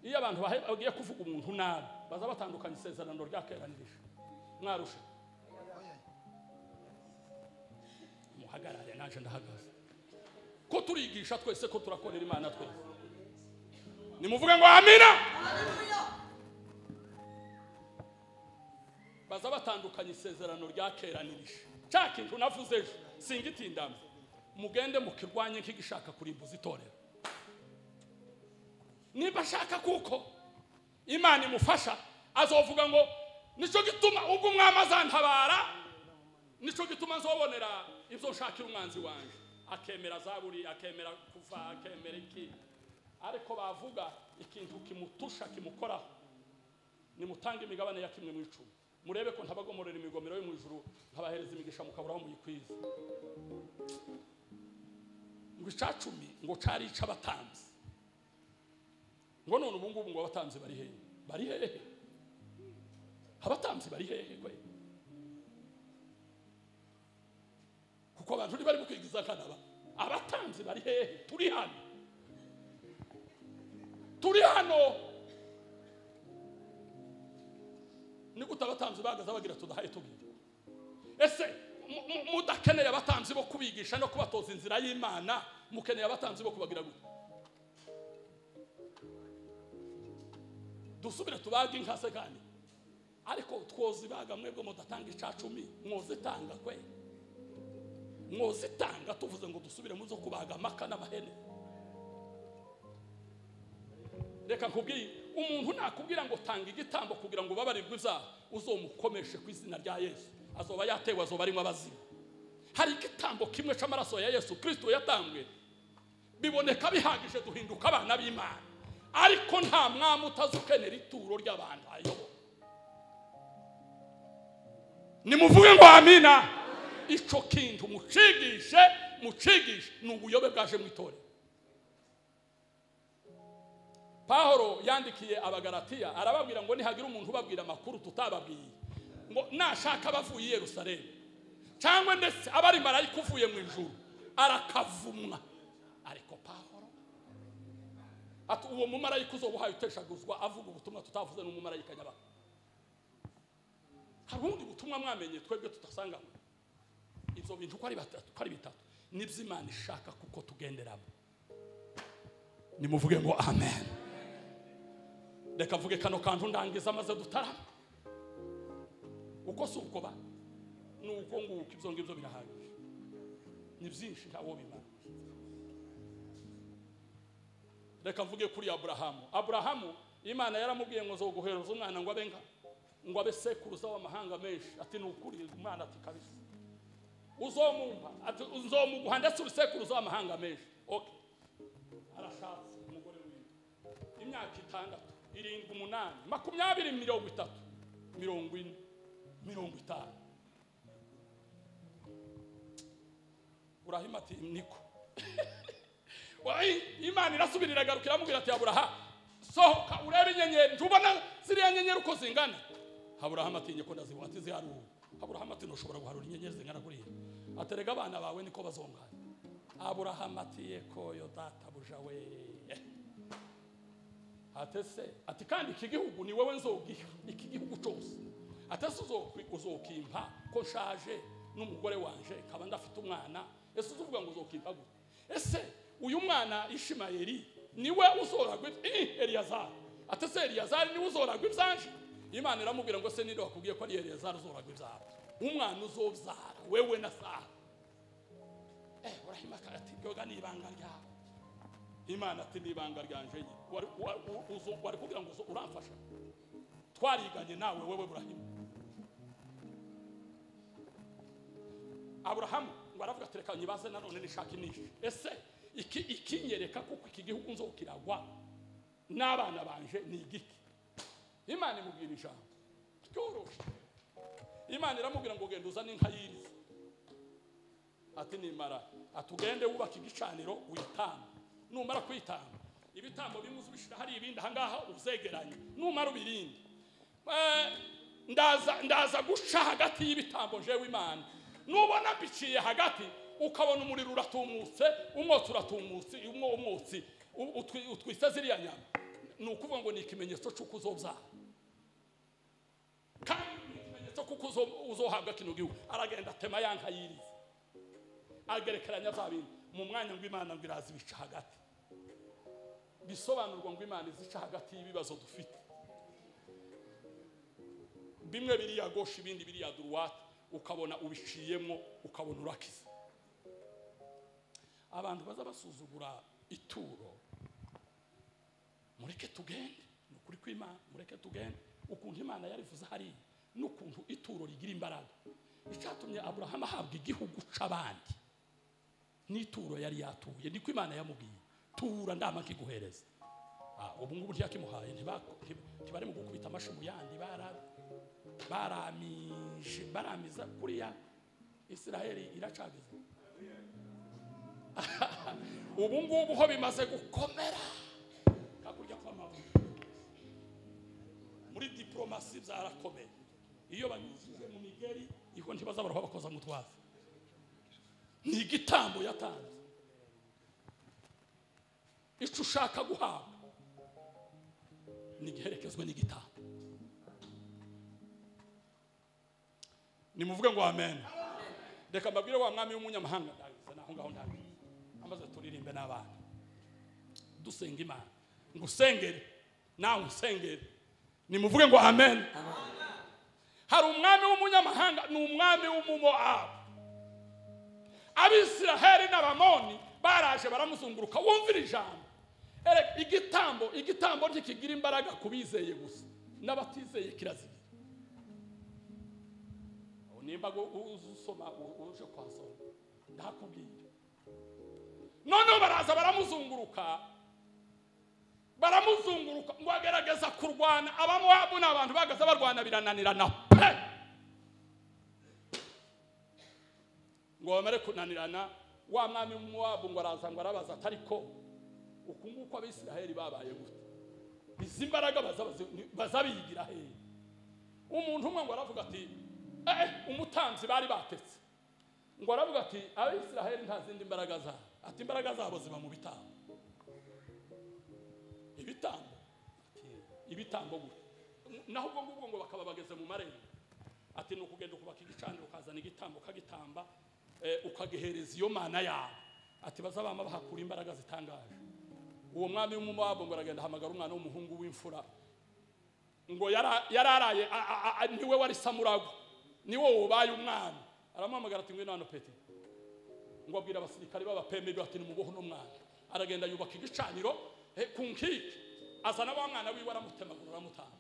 iyo abantu bahe- bagiye kuvuga ubuntu nabi baza batandukanya isezerano ryakeranirije mwarusha muhagarare naje ndahagaze ko turigisha twese ko turakorera imana twese nimuvuge ngo amina baza batandukanya isezerano ryakeranirije cya kintu navuze ejo singitindamye mugende mukirwanye nk'igishaka kurimbuza itorero niba ashaka kuko imana imufasha azovuga ngo nicyo gituma ubwo umwami azantabara nicyo gituma nzobonera ibyo nshakira umwanzi wanjye akemera zaburi akemera kuva akemera iki ariko bavuga ikintu kimutusha kimukoraho nimutange imigabane ya kimwe mu icumi murebe ko ntabagomorera imigomero yo mu ijuru nkabahereza imigisha mukaburaho muyikwiza ngo icacumi ngo cari ic'abatambyi ngo none ubu ngubu ngo abatambyi bari hehe bari hehe abatambyi bari hehe kwe kuko abantu ntibari kukwigiza kanaba abatambyi bari hehe turi hano turi hano ni gute abatambyi bahagaze bagira tudahaye tubwire ese mu- mu- mudakeneye abatambyi bo kubigisha no kubatoza inzira y'imana mukeneye abatambyi bo kubagira gute dusubire tubage inka se kandi ariko twozibaga mwebwe mudatanga icacumi mwozitanga kwe mwozitanga tuvuze ngo dusubire mu zo kubaga amaka n'amahene reka nkubwiye umuntu nakubwira ngo tanga igitambo kugira ngo ubabarirwe ibyaha uzomukomeshe ku izina rya yesu azoba yatewe azoba arimo abazima hari igitambo kimwe cy'amaraso ya yesu kirisito yatambwe biboneka bihagije duhinduka abana b'imana ariko nta mwami utazi ukenera ituro ry'abantu ayobora nimuvuge ngo amina icyo kintu mucigishe mucigishe ni ubuyobe bwaje mu itorero pahoro yandikiye abagaratiya arababwira ngo nihagira umuntu ubabwira amakuru tutababwiye ngo nashaka abavuye i yerusalemu cyangwa ndetse abari marayika uvuye mu ijuru arakavumwa ariko pahoro ati uwo mumarayika uzoba uhaye uteshaguzwa avuga ubutumwa tutavuze n'umumarayika nyabaga hari ubundi butumwa mwamenye twebwe tutasangamo ibyo bintu uko ari batatu uko ari bitatu n'iby'imana ishaka kuko tugenderamo nimuvuge ngo amen reka mvuge kano kantu ndangiza maze dutarama uko si uko ba ni uko nguko ibyo ngibyo birahagije ni byinshi ntawo bimara reka mvuge kuri aburahamu aburahamu imana yaramubwiye ngo zoguhereza umwana ngo abe nka ngo abe sekuruza w'amahanga menshi ati ni ukuri umwana ati kabisa uzomumpa ati uzomuguha ndetse uri sekuruza w'amahanga menshi okay arashatse umugore wiwe imyaka itandatu irindwi umunani makumyabiri mirongo itatu mirongo ine mirongo itanu burahima ati niko Wai, imana irasubira iragaruka iramubwira ati aburaha sohoka urebe inyenyeri ntubona ziriya nyenyeri uko zingana aburahamu atinye ko ndazibona ati ziharuwe aburahamu ati ntushobora guharura inyenyeri zingana kuriya aterega abana bawe niko bazongana aburahamu ati yekoyo databuja we atese ati kandi iki gihugu ni wowe nzogiha iki gihugu cyose atese uzokwi- uzokimpa ko nshaje n'umugore wanje nkaba ndafite umwana ese uzuvuga ngo uzokimpa gute ese uyu mwana ishimayeli niwe uzoragwa ib- Ih, eliyazari atese eliyazari niwe uzoragwa ibyanje imana iramubwira ngo se ninde wakubwiye ko ari eliyazari uzoragwa ibyabo umwana uzobyara wewe na sara eh urahima ati yoga ni ibanga ryawe imana ati ni ibanga ryanje nyine wari wa- u- uzo- wari kugira ngo uzo- uramfasha twariganye nawe wewe burahima aburahamu ngo aravuga ati reka nyibaze nanone nishaka imishi ese iki ikinyereka kuko iki gihugu nzokiragwa n'abana banje ni igiki imana imubwira ijambo ryoroshye imana iramubwira ngo genda uzane inka y'iriza ati nimara atugende wubaka igicaniro witamba numara kwitamba ibitambo bimwe uzubishira hari ibindi ahangaha uzegeranye numara ubirinde Eh, ndaza ndaza guca hagati y'ibitambo jewe imana nubona mbiciye hagati ukabona umuriro uratumutse umwotsi uratumutse umwo umwotsi u- utwi- utwisa ziriya nyama ni ukuvuga ngo ni ikimenyetso cy'uko uzobyara kandi ni ikimenyetso kuko uzo- uzohabwa kino gihugu aragenda atema ya nka yiriza agerekeranya bya bintu mu mwanya ngo imana ngo iraza ibica hagati bisobanurwa ngo imana izica hagati y'ibibazo dufite bimwe biriya gosha ibindi biriya duruwate ukabona ubiciyemo ukabona urakiza abantu baza basuzugura ituro mureke tugende ni ukuri kw'imana mureke tugende ukuntu imana yarivuze hariya n'ukuntu ituro rigira imbaraga icyatumye aburahamu ahabwa igihugu c'abandi n'ituro yari yatuye niko imana yamubwiye tura ndama nkiguhereza Ah, ubu ngubu ntiyakimuhaye ntibako- nti- ntibari mu gukubita amashi mu yandi bara- baramije baramiza kuriya isiraheli iracagiza ubu ngubu ho bimaze gukomera hakurya kw'amabuye muri diporomasi byarakomeye iyo banyujije mu migeri iho ntibazabara aho bakoza mutwaza ni igitambo yatanze icyo ushaka guhabwa ntigiherekezwe n'igitambo nimuvuge ngo amen reka mbabwire wa mwami w'umunyamahanga ndabizi naho ngaho ndabizi amaze turirimbe n'abana dusenga imana ngusengere nawe usengere nimuvuge ngo amen hari umwami w'umunyamahanga ni umwami w'umumoabu abisiraheli n'abamoni baraje baramuzunguruka wumvira ijambo Ere, igitambo igitambo ntikigira imbaraga ku bizeye gusa n'abatizeye kirazira Aho nimba gu- uzi usoma u- uje kwasoma ndakubwira noneho baraza baramuzunguruka baramuzunguruka ngo agerageza kurwana abamowabu ni abantu bahagaze barwana birananirana pe ngo bamare kunanirana wa mwami w'umuwabu ngo araza ngo arabaza ati ariko uku nguku abisiraheli babaye gute izi mbaraga baza- bazi- bazabiyigira hehe umuntu umwe ngo aravuga ati eh umutanzi bari batetse ngo aravuga ati abisiraheli nta zindi mbaraga zabo ati imbaraga zabo ziba mu bitambo ibitambo ibitambo gute naho ubwo ngubwo ngo bakaba bageze mu marembo ati ni ukugenda ukubaka igicaniro ukazana igitambo ukagitamba eh, ukagihereza iyo mana yawe ati bazabama bahakura imbaraga zitangaje uwo mwami w'umumowabu ngo aragenda ahamagara umwana w'umuhungu w'imfura ngo yara- yararaye a- a- a- niwe wari samurago niwe wabaye umwami aramuhamagara ati ngwino hano peti ngo abwira abasirikare b'abapemeri bati nimubohe uno mwana aragenda yubaka igicaniro eh, ku nkike azana wa mwana wiwe aramutemagura aramutanga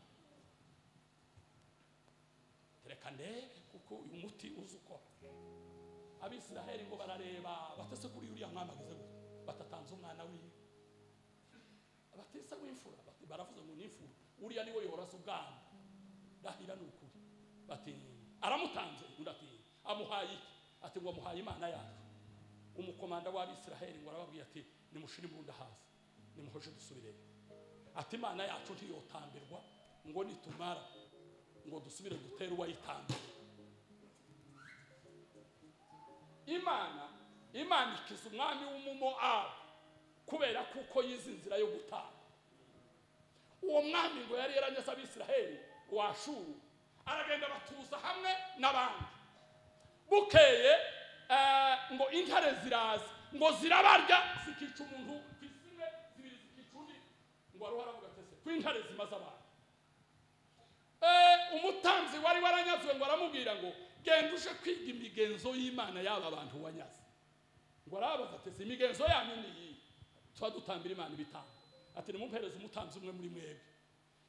reka ndebe kuko uyu muti uzi ukora abisiraheli ngo barareba batese kuri uriya mwana ageze gute batatanze umwana wiwe abatesa w'imfura bati- baravuze ngo ni imfura uriya niwe yoroza ubwana ndahira ni ukuri bati aramutanze undi ati amuhaye iki ati ngo amuhaye imana yacu umukomanda w'abisiraheli ngo arababwira ati nimushire imbunda hasi nimuhoje dusubireyo ati imana yacu ntiyotambirwa ngo nitumara ngo dusubire gutere uwayitambira imana imana ikiza umwami w'umumoabu kubera kuko yize inzira yo gutanga uwo mwami ngo yari yaranyeze abisiraheli wa shuru aragenda batuza hamwe n'abandi bukeye eh, ngo intare ziraza ngo zirabarya zikica umuntu ku isi imwe zibiri zikica undi ngo wari waravuga atese ko intare zimaze abantu Eh, umutanzi wari waranyazwe ngo aramubwira ngo genda uje kwiga imigenzo y'imana y'aba bantu wanyaze ngo arabaza ati si imigenzo yanyu ni iyi tuba dutambira imana ibitambo ati nimumpereze umutanzi umwe muri mwebwe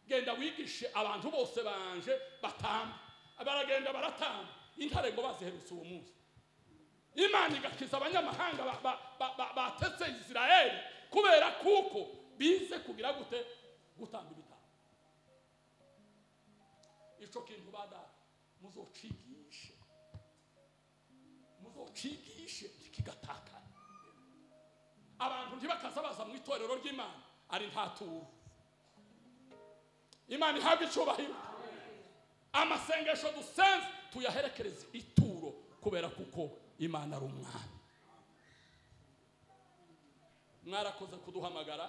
genda wigishe abantu bose banje batamba baragenda baratamba intare ngo baziherutse uwo munsi imana igakiza abanyamahanga ba- ba- ba- ba- batetse isirayeli kubera kuko bize kugira gute gutamba ibitambo icyo kintu badata muzocigishe muzocigishe kigatakara abantu ntibakaza baza mu itorero ry'imana ari nta turo imana ihabwa icyubahiro amasengesho dusenze tuyaherekereze ituro kubera kuko imana ari umwami mwarakoze kuduhamagara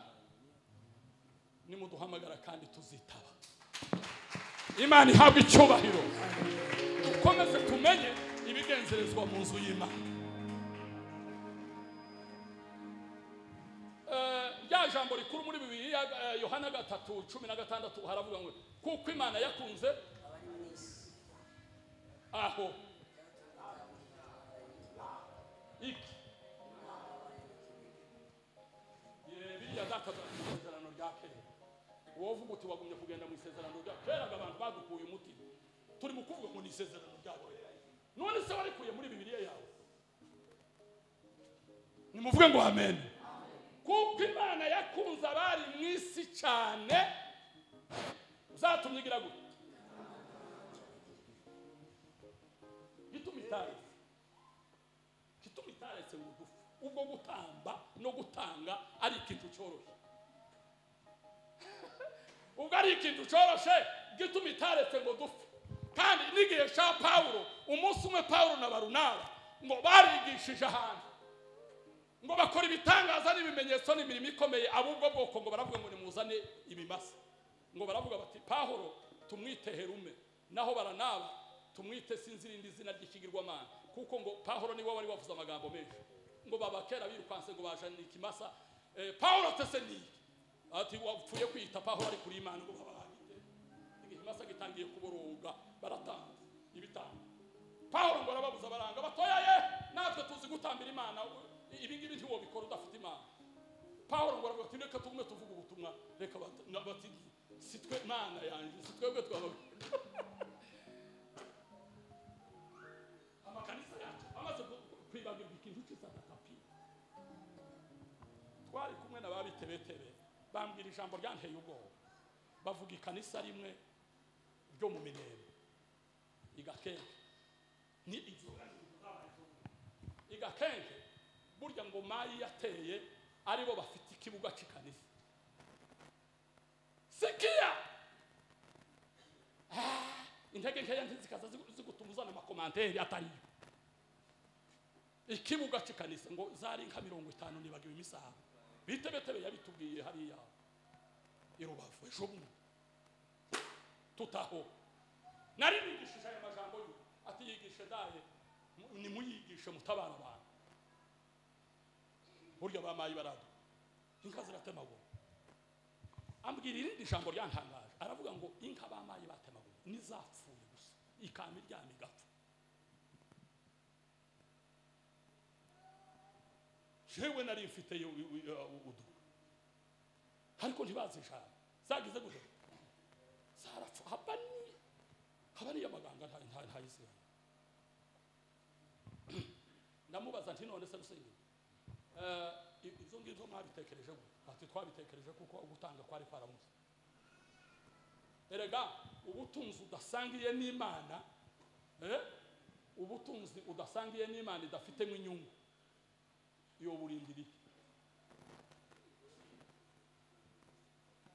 nimuduhamagara kandi tuzitaba imana ihabwa icyubahiro dukomeze tumenye ibigenzerezwa mu nzu y'imana Eh, rya jambo rikuru muri bibiri yohana gatatu cumi na gatandatu haravuga ngo kuko imana yakunze aho iki Eh, biriya byakazaga mu isezerano rya kera wowe uvuga uti wagumye kugenda mu isezerano rya keraga abantu badukuye umuti turi mu kuvuga ngo ni isezerano rya kera none se warikuye muri bibiriya yawe nimuvuge ngo amen kuko imana yakunze abari mu isi cyane uzatumye igira gutya gituma itaretse gituma itaretse bugufi ubwo gutamba no gutanga ari ikintu cyoroshye ubwo ari ikintu cyoroshye gituma itaretse ngo dupfe kandi n'igihe cya pawulo umunsi umwe pawulo na barunaba ngo barigishije ahantu ngo bakora ibitangaza n'ibimenyetso n'imirimo ikomeye ab'ubwo bwoko ngo baravuga ngo nimuzane ibimasa ngo baravuga bati pahoro tumwite herume naho baranaba tumwite sinzi irindi zina ry'ikigirwamana kuko ngo pahoro niwe wari wavuze amagambo menshi ngo baba kera birukanse ngo bajane ikimasa eh, pahoro tese ni iki?" ati wapfuye kwita pahoro ari kuri imana ngo babahagite ikimasa gitangiye kuboroga baratanga ibitanga pawulo ngo arababuza baranga batoyaye natwe tuzi gutambira imana ibi ngibi ntiwobikora udafite imana pawulo ngo aravuga ati reka tugume tuvuga ubutumwa reka bat- na- bati si twe mana yanjye si twebwe twaba amakanisa yacu amaze ku- kwibagirwa ikintu cy'isatatapi twari kumwe na ba bitebetebe bambwira ijambo ryanteye ubwoba bavuga ikanisa rimwe ryo mu minembe igakenke ni inzoga igakenke burya ngo mayi yateye aribo bafite ikibuga cy'ikanisa sikiya Ah, intege nkeya ntizikaza zigu- zigutuma uzana amakomanteri atariyo ikibuga cy'ikanisa ngo zari nka mirongo itanu nibagiwe imisaha bitebetebe yabitubwiye hariya i rubavu ejo bundi tutaho nari nigishije aya majambo y'ubu ati yigishe daye mu- nimuyigishe mutabara abantu burya bamaye baradu inka ziratemagura ambwira irindi jambo ryantangaje aravuga ngo inka bamaye batemagura nizapfuye gusa ikama iryama igapfa jewe nari mfite yo- yo- yo- udu ariko ntibazi ijambo zagize gute zarapfa haba ni haba ariyo abaganga nta- nta- ntayisigaye ndamubaza nti none se rusengero eh, i- ibyo ngibyo mwabitekereje gute ati twabitekereje kuko ugutanga kwari kwaramutse erega ubutunzi udasangiye n'imana eh, ubutunzi udasangiye n'imana idafitemo inyungu iyo burindiriye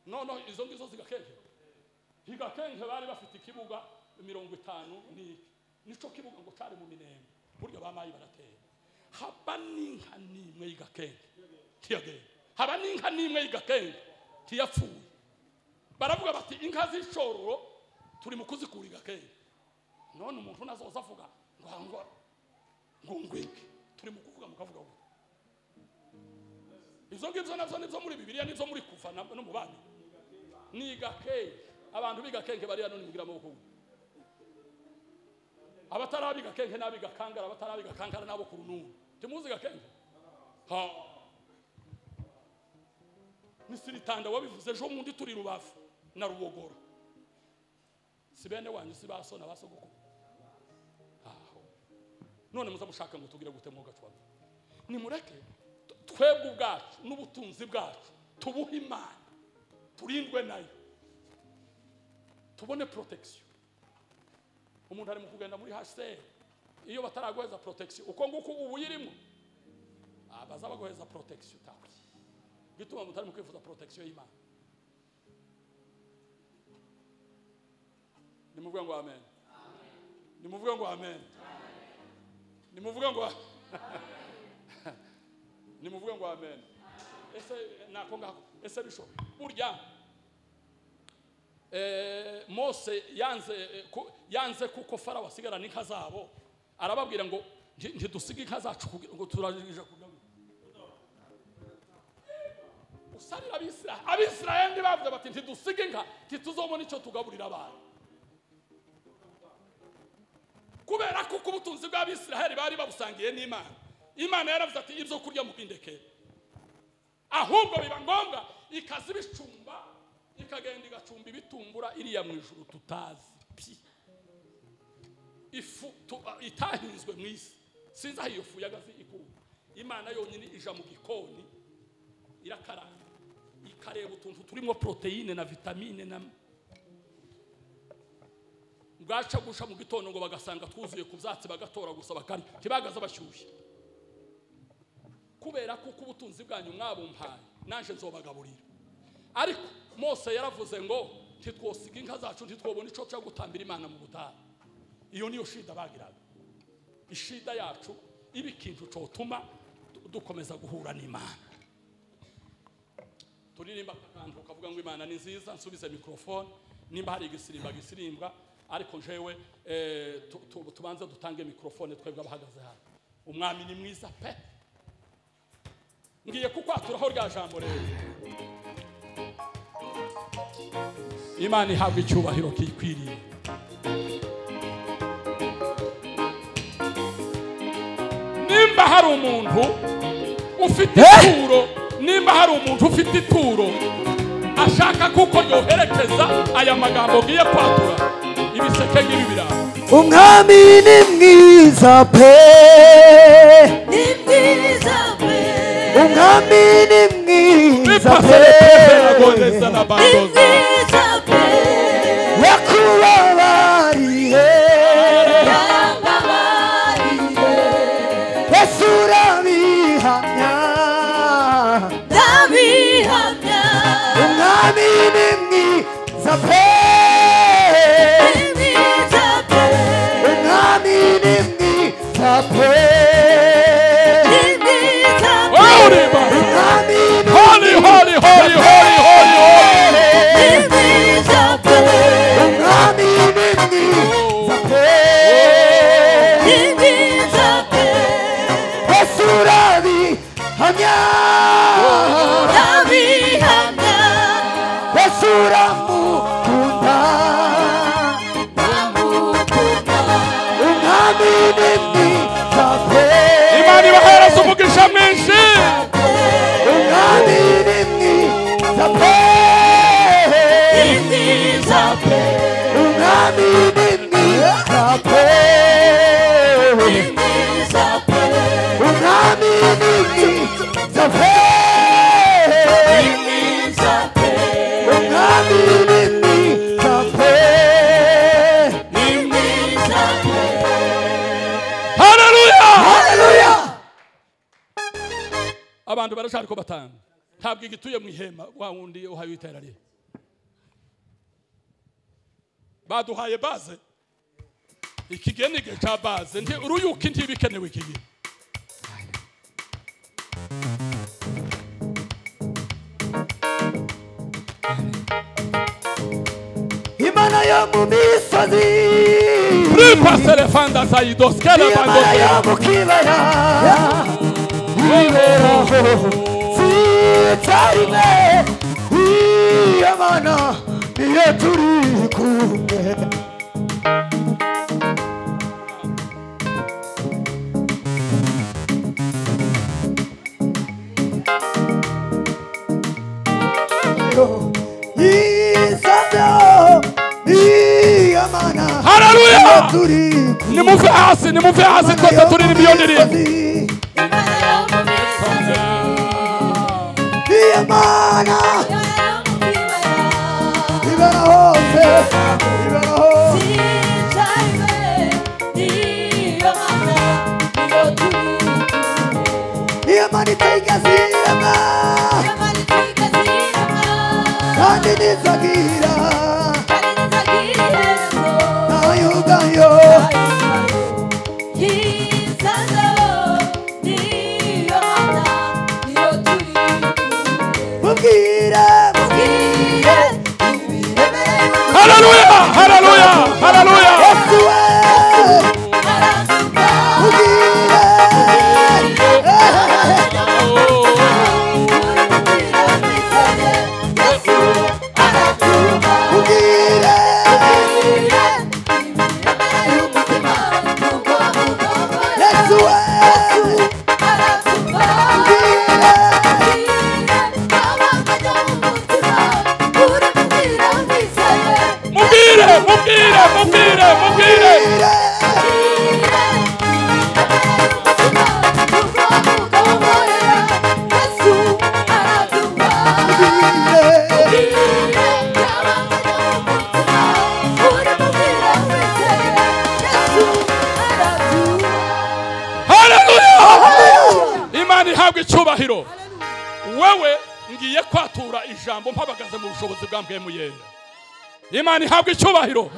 noneho izo ngizo zigakekera higakenke bari bafite ikibuga mirongo itanu n'iki nico kibuga ngo cari mu minembe burya bamayi baratera haba n'inka n'imwe y'igakenke ntiyagenda haba n'inka n'imwe y'igakenke ntiyapfuye baravuga bati inka z'icororo turi mu kuzikura igakenke none umuntu nazoza avuga ngo hangwa ngo ngwike turi mu kuvuga mukavuga ngo ibyo ngibyo nabyo nibyo muri bibiliya nibyo muri kuva na- no mu bandi ni gakenke abantu biga kenke bariya none mugira amaboko ngo abatarabiga kenke n'abiga kankara abatarabiga kankara n'abo ku rununu timuzi gakenke ha misiritanda wabivuze ejo bundi turi rubavu na rubogoro si bene wanyu si baso na basogokuru aho none muza mushaka ngo tugire gute mwoga twabwo nimureke t- twebwe ubwacu n'ubutunzi bwacu tubuhe imana turindwe nayo tubone protection umuntu ari mu kugenda muri hsr iyo bataraguheza protection uko nguko ubu uyirimo ah, bazabaguheza protection taki bituma mutari mu kwifuza protection y'imana nimuvuge ngo amen nimuvuge ngo amen nimuvuge ngo nimuvuge ngo amen ese nako ngako ese bishoboka burya eh, mose yanze eh, ku- yanze kuko farawo asigarana inka zabo arababwira ngo "Nti- ntidusige inka zacu kugira ngo turangije kudabura usarira abisirayeli abisirayeli bavuze bati ntidusige inka ntituzobona icyo tugaburira abantu kubera ko uko ubutunzi bw'abisirayeli bari babusangiye n'imana imana yaravuze ati ibyo kurya mubindekere ahubwo biba ngombwa ikaza ibicumba ikagenda igacumba ibitumbura iriya mu ijuru tutazi pi ifu tu- a- itahinzwe mu isi sinzi aho iyo fu y'agafi ikura imana yonyine ija mu gikoni irakaraga ikareba utuntu turimo poroteyine na vitamine na bwacagusha mu gitondo ngo bagasanga twuzuye ku byatsi bagatora gusa bakarya ntibagaze bashyushye kubera ko uko ubutunzi bwanyu mwabumpaye naje nzobagaburira ariko mose yaravuze ngo ntitwosiga inka zacu ntitwobone icyo cyo gutambira imana mu butayu iyo niyo shida bagiraga ishida yacu iba ikintu cyotuma du- dukomeza guhura n'imana turirimba akantu kavuga ngo imana ni nziza nsubize mikorofone nimba hari igisirimba gisirimbwa ariko jewe eh, tu- tu- tubanze dutange mikorofone twebwe abahagaze hano umwami ni mwiza pe ngiye kukwaturaho rya jambo rero imana ihabwa icyubahiro kikwiriye nimba hari umuntu ufite ituro nimba hari umuntu ufite ituro ashaka kuko yoherekeza aya magambo ngiye kwatura ibiseke ngibi biraho umwami ni mwiza pe ni mwiza pe umwami ni mwiza pe bipaserepeveragondeza na ni bandoza mwiza pe yakubabariye yarambabariye yesu urabihamya ndabihamya umwami ni mwiza pe ni mwiza pe umwami ni mwiza pe ni mwiza pe Uriba. umwami ni Holy, holy, holy, holy, holy, holy. ni mwiza pe umwami ni mwiza pe ni mwiza pe yesu urabihamya ndabihamya yesu uramukunda ndamukunda umwami ni mwiza pe imana ibahereza umugisha mwinshi umwami ni mwiza pe ni mwiza pe umwami ni mwiza pe ni mwiza pe umwami ni mwiza pe ni mwiza pe umwami ni mwiza pe ni mwiza pe haleluya haleluya abantu baracari ko batanga ntabwo igituye mu ihema wa wundi uhaye iterariye baduhaye baze iki gihe ni igihe cya baze nti uruyuka ntibikenewe iki gihe imana yo mu misozi ripasere fanda zayidosi imana karabandosi yo mu kibaya sitarime iyamana iyo turi kumwe yisabyo iyamana Haleluya! iyo turi kumwe nimuve hasi nimuve hasi twese turirimba iyo ndirimbo imana yo mu misozi Iyamana imana yo mu kibaya ibera hose ibera hose Iyamana itigeze irema kandi ntizagira nawe yugayo mubwire haleluya haleluya haleluya Yesu we mubwire mubwire Yesu we mubwire mubwire mubwire mubwire mubwire mubwire Yesu ihabwe icyubahiro wewe ngiye kwatura ijambo mpabagaze mu bushobozi bwambwemuye imana ihabwe icyubahiro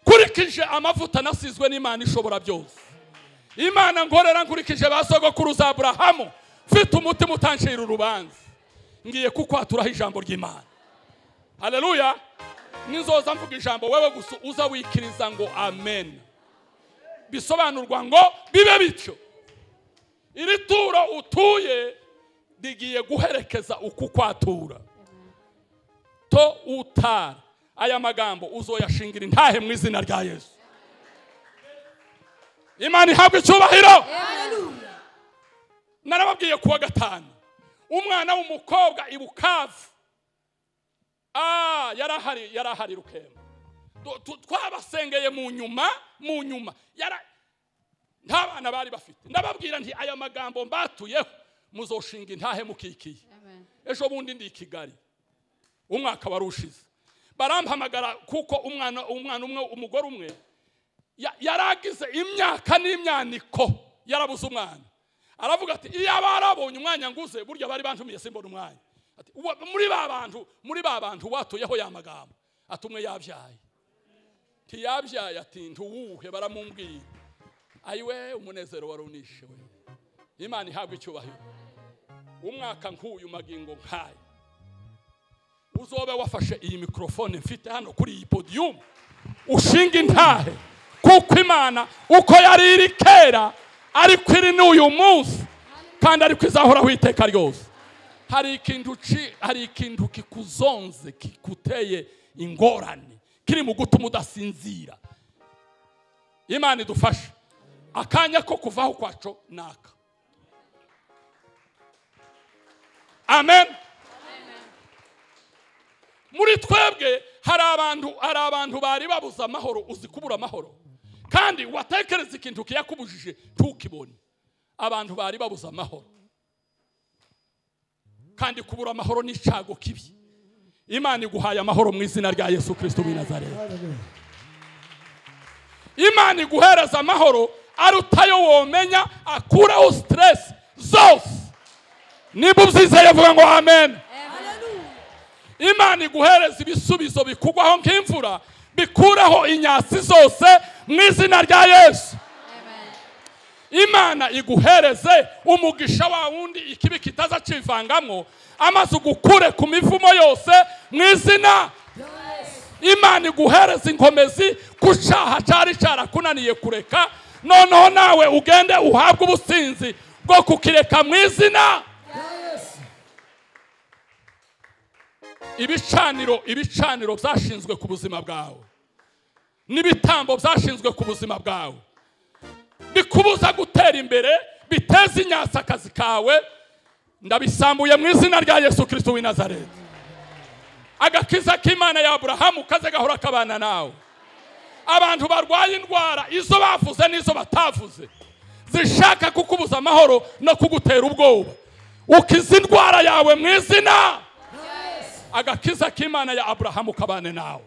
nkurikije amavuta nasizwe n'imana ishobora byose imana ngorera nkurikije ba sogokuru za aburahamu mfite umutima utancira urubanza ngiye kukwaturaho ijambo ry'imana haleluya ninzoza mvuga ijambo wewe gusa uza wikiriza ngo amen bisobanurwa ngo bibe bityo iri turo utuye rigiye guherekeza uku kwatura to utara aya magambo uzoyashingira intahe mu izina rya yesu imana ihabwa icyubahiro narababwiye kuwa gatanu umwana w'umukobwa i bukavu Ah, yari ahari yari ahari rukemba Du- tu- twabasengeye mu nyuma mu nyuma Yara- nta bana bari bafite ndababwira nti aya magambo mbatuyeho muzoshinga intahe mukikiye ejo bundi ndi i kigali umwaka wari ushize barampamagara kuko umwana umwana umwe umugore umwe ya- yari agize imyaka n'imyaniko yarabuze umwana aravuga ati iyo barabonye umwanya nguze burya bari bantumiye simbona umwanya Ati, "Uwa- muri ba bantu muri ba bantu watuyeho ya magambo ati umwe yabyaye ntiyabyaye ati ntuwuhe baramumbwira ayiwe umunezero wari unishe we imana ihabwa icyubahiro umwaka nk'uyu magingo nk'aya uzobe wafashe iyi mikorofone mfite hano kuri iyi podiyumu ushinga intahe kuko imana uko yari iri kera ariko iri n'uyu munsi kandi ariko izahoraho iteka ryose hari ikintu ci- hari ikintu kikuzonze kikuteye ingorane kiri mu gutuma udasinzira imana idufashe akanya ko kuvaho kwaco naka amen muri twebwe hari abantu hari abantu bari babuze amahoro uzi kubura amahoro kandi watekereza ikintu kiyakubujije ntukibone abantu bari babuze amahoro kandi kubura amahoro ni icago kibi imana iguhaye amahoro mu izina rya yesu kirisito w'i nazareti imana iguhereza amahoro arutayo womenya akuraho siteresi zose niba ubyizeye vuga ngo amen imana iguhereza ibisubizo bikugwaho nk'imvura bikuraho inyasi zose mu izina rya yesu imana iguhereze umugisha wa wundi ikibi kitaza kivangamo amaze ugukure ku mivumo yose mu izina imana iguhereza inkomezi ku cyaha cyari cyarakunaniye kureka noneho nawe ugende uhabwe ubusinzi bwo kukireka mu izina ibicaniro ibicaniro byashinzwe ku buzima bwawe n'ibitambo byashinzwe ku buzima bwawe bikubuza gutera imbere biteza inyasi akazi kawe ndabisambuye mu izina rya yesu kirisito w'i nazareti agakiza k'imana ya aburahamu kaze gahora kabana nawe abantu barwaye indwara izo bavuze n'izo batavuze zishaka kukubuza amahoro no kugutera ubwoba ukiza indwara yawe mu izina agakiza k'imana ya aburahamu kabane nawe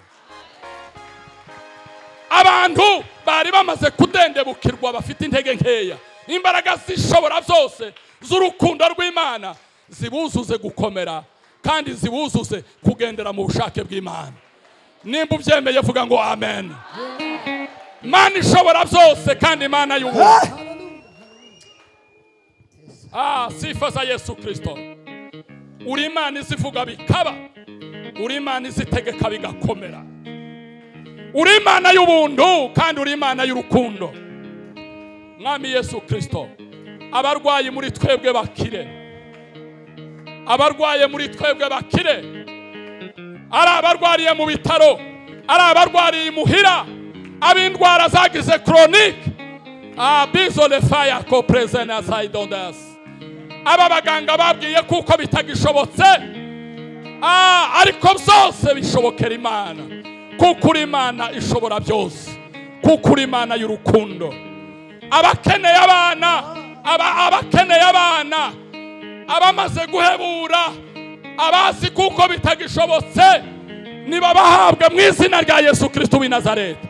abantu bari bamaze kudendebukirwa bafite intege nkeya imbaraga zishobora byose z'urukundo rw'imana zibuzuze gukomera kandi zibuzuze kugendera mu bushake bw'imana nimba ubyemeye vuga ngo amen imana ishobora byose kandi imana y'ubuntu Ah, sifa za yesu kirisito uri imana izivuga bikaba uri imana izitegeka bigakomera uri imana y'ubuntu kandi uri imana y'urukundo mwami yesu kirisito abarwayi muri twebwe bakire abarwaye muri twebwe bakire ari abarwariye mu bitaro ari abarwariye imuhira ab'indwara zagize koronike abizone faya ko perezida na sayidondasi aba baganga babwiye kuko bitagishobotse Ah, ariko byose bishobokera imana kuko uri imana ishobora byose kuko uri imana y'urukundo abakeneye abana aba- abakeneye abana abamaze guhebura abazi kuko bitagishobotse nibabahabwe mu izina rya yesu kirisito w'i nazareti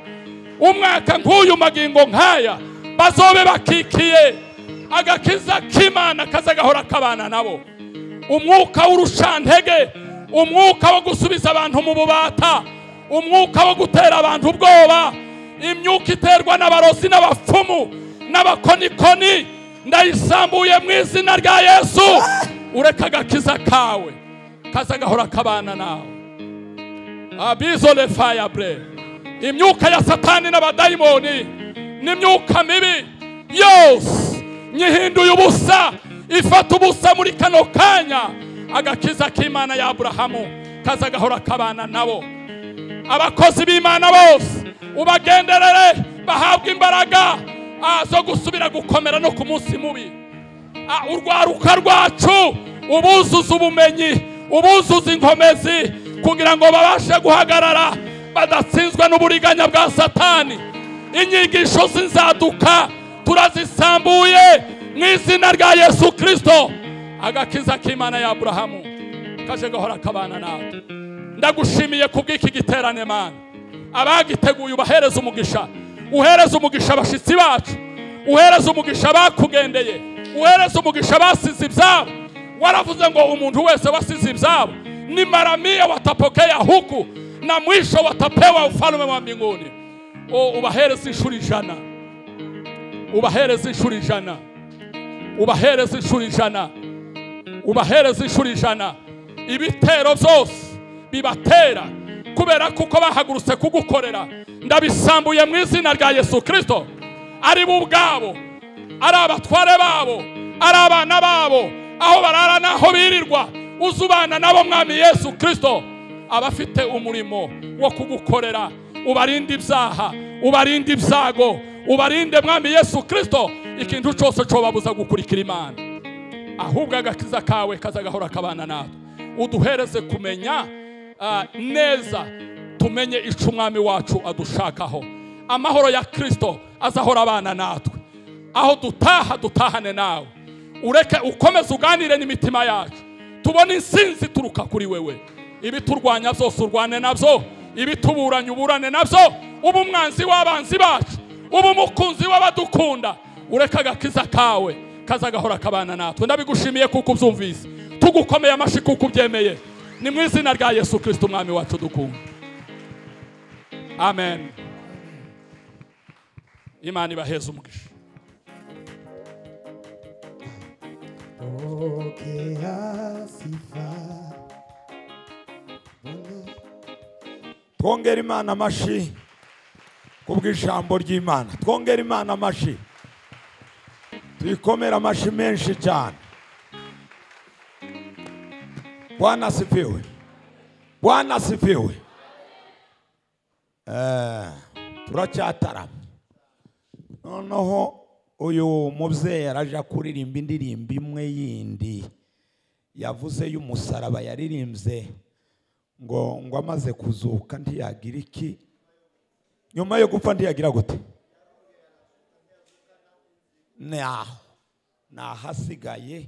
umwaka nk'uyu magingo nk'aya bazobe bakikiye agakiza k'imana kaza gahora kabana nabo umwuka w'urushantege umwuka wo gusubiza abantu mu bubata umwuka wo gutera abantu ubwoba imyuka iterwa n'abarozi n'abapfumu n'abakonikoni ndayisambuye mu izina rya yesu ureka agakiza kawe kaza gahora kabana nawe abizole faya bre imyuka ya satani n'abadayimoni n'imyuka mibi yose nyihinduye ubusa ifata ubusa muri kano kanya agakiza k'imana ya aburahamu kaza gahora kabana nabo abakozi b'imana bose ubagenderere bahabwe imbaraga ah, zo gusubira gukomera no ku munsi mubi Ah, urwaruka rwacu ubuzuza ubumenyi ubuzuza inkomezi kugira ngo babashe guhagarara badatsinzwe n'uburiganya bwa satani inyigisho z'inzaduka turazisambuye mu izina rya yesu kirisito agakiza k'imana ya aburahamu kaje gahora kabana natwe ndagushimiye kubw'iki giterane mana abagiteguye ubahereza umugisha uhereza umugisha abashyitsi bacu uhereza umugisha abakugendeye uhereza umugisha abasize ibyabo waravuze ngo umuntu wese wasize ibyabo ni maramia watapokea huku na mwisho watapewa ufalume wa mbinguni o ubahereza inshuro ijana ubahereza inshuro ijana ubahereza inshuro ijana ubahereza inshuro ijana ibitero byose bibatera kubera kuko bahagurutse kugukorera ndabisambuye mu izina rya yesu kirisito ari bo ubwabo ari abatware babo ari abana babo aho barara n'aho birirwa uzubana nabo mwami yesu kirisito abafite umurimo wo kugukorera ubarinde ibyaha ubarinde ibyago ubarinde mwami yesu kirisito ikintu cyose cyo babuza gukurikira imana ahubwo agakiza kawe kazagahora kabana natwe uduhereze kumenya ah, neza tumenye icyo umwami wacu adushakaho amahoro ya kirisito azahora abana natwe aho dutaha dutahane nawe ureke ukomeze uganire n'imitima yacu tubone insinzi ituruka kuri wewe ibiturwanya byose urwane nabyo ibituburanye uburane nabyo uba umwanzi w'abanzi bacu uba umukunzi w'abadukunda ureke agakiza kawe kazagahora kabana natwe ndabigushimiye kuko ubyumvise tugukomeye amashyi kuko ubyemeye ni mu izina rya yesu kirisito umwami wacu dukunda amen imana ibaheze umugisha Pokea sifa. twongere imana amashyi kubw'ijambo ry'imana twongere imana amashyi tuyikomere amashyi menshi cyane bwana asifiwe bwana asifiwe Eh, turacyatarama noneho uyu mubyeyi araje kuririmba indirimbo imwe yindi yavuze y'umusaraba yaririmbye ngo ngo amaze kuzuka ntiyagira iki nyuma yo gupfa ntiyagira gute ni aho ni ahasigaye